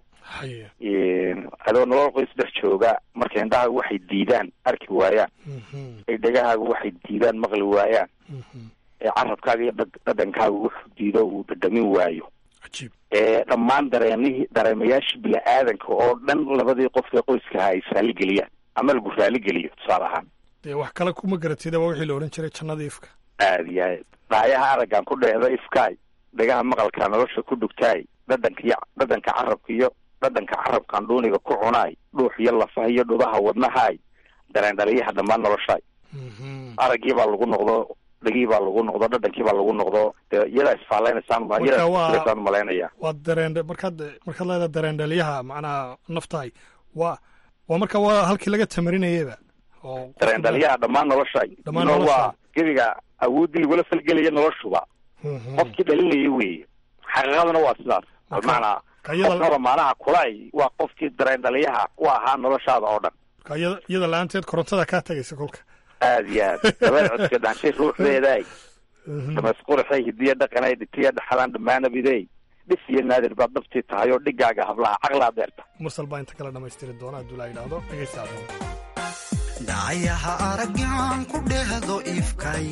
adoo nolol qoys dhex jooga marka indhahaagu waxay diidaan arki waayaan ee dhegahaagu waxay diidaan maqli waayaan ee carabkaaga iyo dhadhankaagu wuxuu diido uu dhadhamin waayo ee dhammaan dareemihii dareemayaashii bini-aadanka oo dhan labadii qof ee qoyskaha ay raaligeliyaan ama lagu raaligeliyo tusaale ahaan dee wax kale kuma garatida waa wixii la odhan jiray jannada ifka aada iyo aad dhaayaha aragaan ku dheehda ifkaay dhegaha maqalkaa nolosha ku dhugtaay dhadhanka iyo dhadhanka carabka iyo dhadhanka carabkaan dhuuniga ku cunaay dhuux iyo lafaha iyo dhudaha wadnahaay dareen dhaliyaha dhammaan noloshaay araggii baa lagu noqdo dhegii baa lagu noqdo dhadhankii baa lagu noqdo dee iyadaa isfaalaynasaan iyadaa malaynaya waa dareen markaad markaad leedaha dareen dhaliyaha macnaha naftahay waa waa marka waa halkii laga tamarinayaba oo dareen dhaliyaha dhammaan noloshaay Dhammaan No, noloshaay. waa gebiga awooddii lagula falgelaya noloshuba qofkii dhalinaya weeye xaqiiqaduna waa sidaas bimacnaa kayada- qofnaba maanaha kulay waa qofkii dareen dhaliyaha u ahaa noloshaada oo dhan marka iyada iyada la-aanteed korontada kaa tagaysa kolka aada iyo aad dabeed codka dhanshay ruuxdeedaay damasqurxay hidiya dhaqanay dhitiya dhaxalaan dhammaanabidey dhif iyo naadir baad dhabtii tahay oo dhigaaga hablaha caqlaa deerta mursal baa inta kale dhammaystiri doona hadduu laa yidhaahdo dhegeysta dhacayaha araggaan ku dhehdo ifkay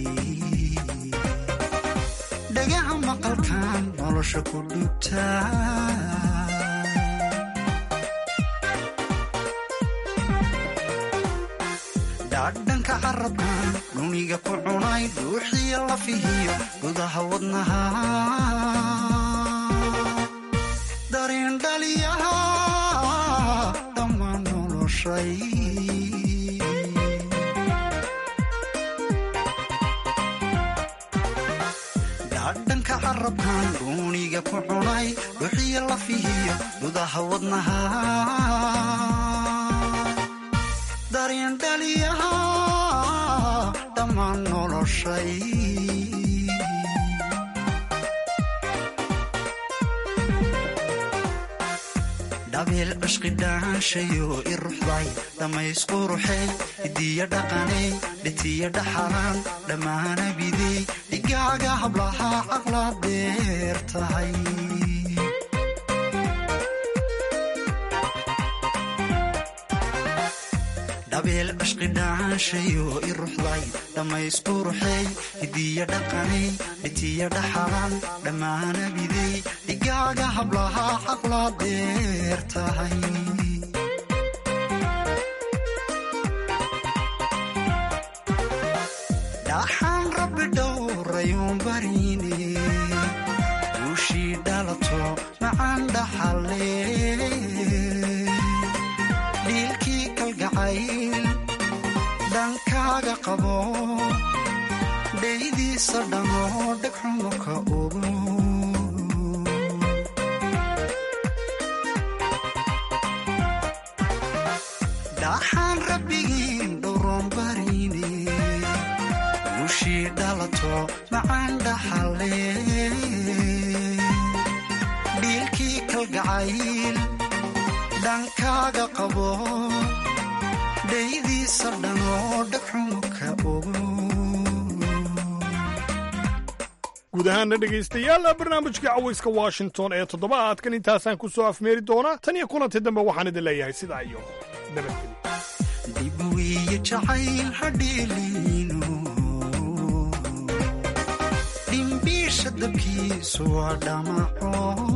dhagaha maqalkan nolosha ku dhubtaa dhadhanka carabkan dhuniga ku cunay dhuuxiyo lafihiyo gudaha wadnaha dareen dhaliyaha dhammaan noloshay dhadhanka carabkan dhuuniga ku cunay dhuuxiyo lafihiyo gudaha wadnaha dareen dhaliyaha dhammaan noloshay dhabeel cishqi dhaanshayo i ruxday dhammaysquruxey hidiya dhaqaney dhitiya dhaxalaan dhammaana bidey dhigaaga hablaha caqla dheer tahay dhabeel cishqi dhaanshayo i ruxday dhammaysquruxey hidiya dhaqaney dhitiya dhaxalaan dhammaana bidey dhigaaga hablaha caqla dheer tahay dhaxaan rabbi dhowrayuun barine guushii dhalato macaan dhaxale dhiilkii kalgacayl dhankaaga qabo dhaydiisa dhammoo dhegxumo ka ogo dhaxaan rabbigiin dhowroon barine guushii dhalato macaan dhaxale dhiilkii kalgacayl dhankaaga qabo dhaydiisa dhanoo dhegxumo ka ogo guud ahaana dhegaystayaal barnaamijka cawayska washington ee toddobaadkan intaasaan ku soo afmeeri doonaa tan iyo kulantii dambe waxaan idin leeyahay sidaa iyo nabadgelyo dib wiiyo jacayl hadheeliino dhimbiisha dabkiisu waa dhamaco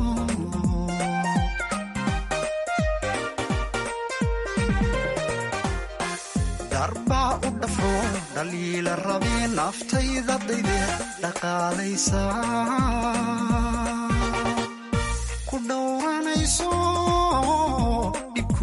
darbaa u dhafro dhaliila rabee naftayda dayde dhaqaalaysa ku dhowranayso dhibku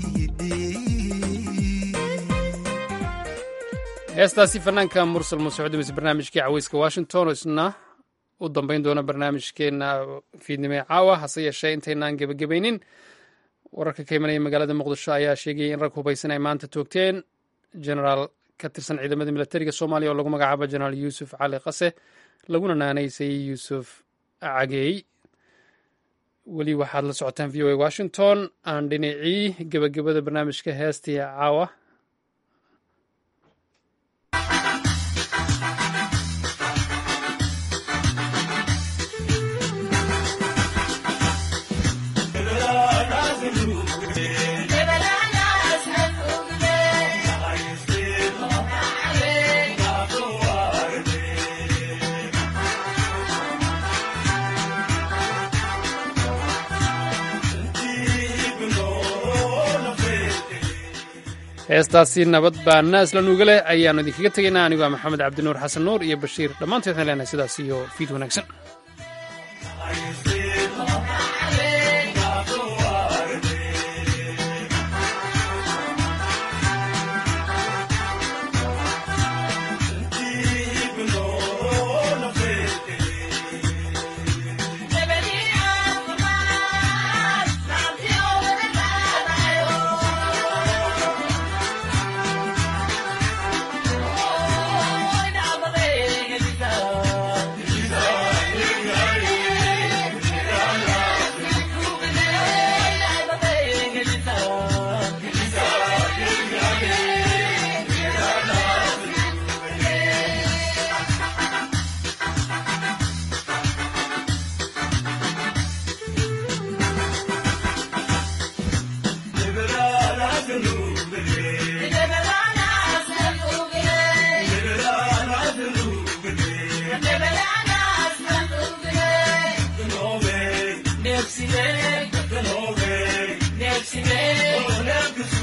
heestaasi fanaanka mursal muusocdimis barnaamijkii caweyska washington oo isna u dambayn doona barnaamijkeenna fiidnimo ee caawa hase yeeshee intaynaan gebagabaynin wararka ka imanaya magaalada muqdisho ayaa sheegayay in rag hubaysan ay maanta toogteen genaraal ka tirsan ciidamada milatariga soomaaliya oo lagu magacaabo jenaraal yuusuf cali qase laguna naanaysay yuusuf cageey weli waxaad la socotaan v o a washington aan dhinacii gebagabada barnaamijka heestii caawa heestaasi nabad baa naas la nuuga leh ayaannu idinkaga tegaynaa anigoo maxamed cabdinuur xasan nuur iyo bashiir dhammaantood waxaan leenahay sidaas iyo fiid wanaagsan Next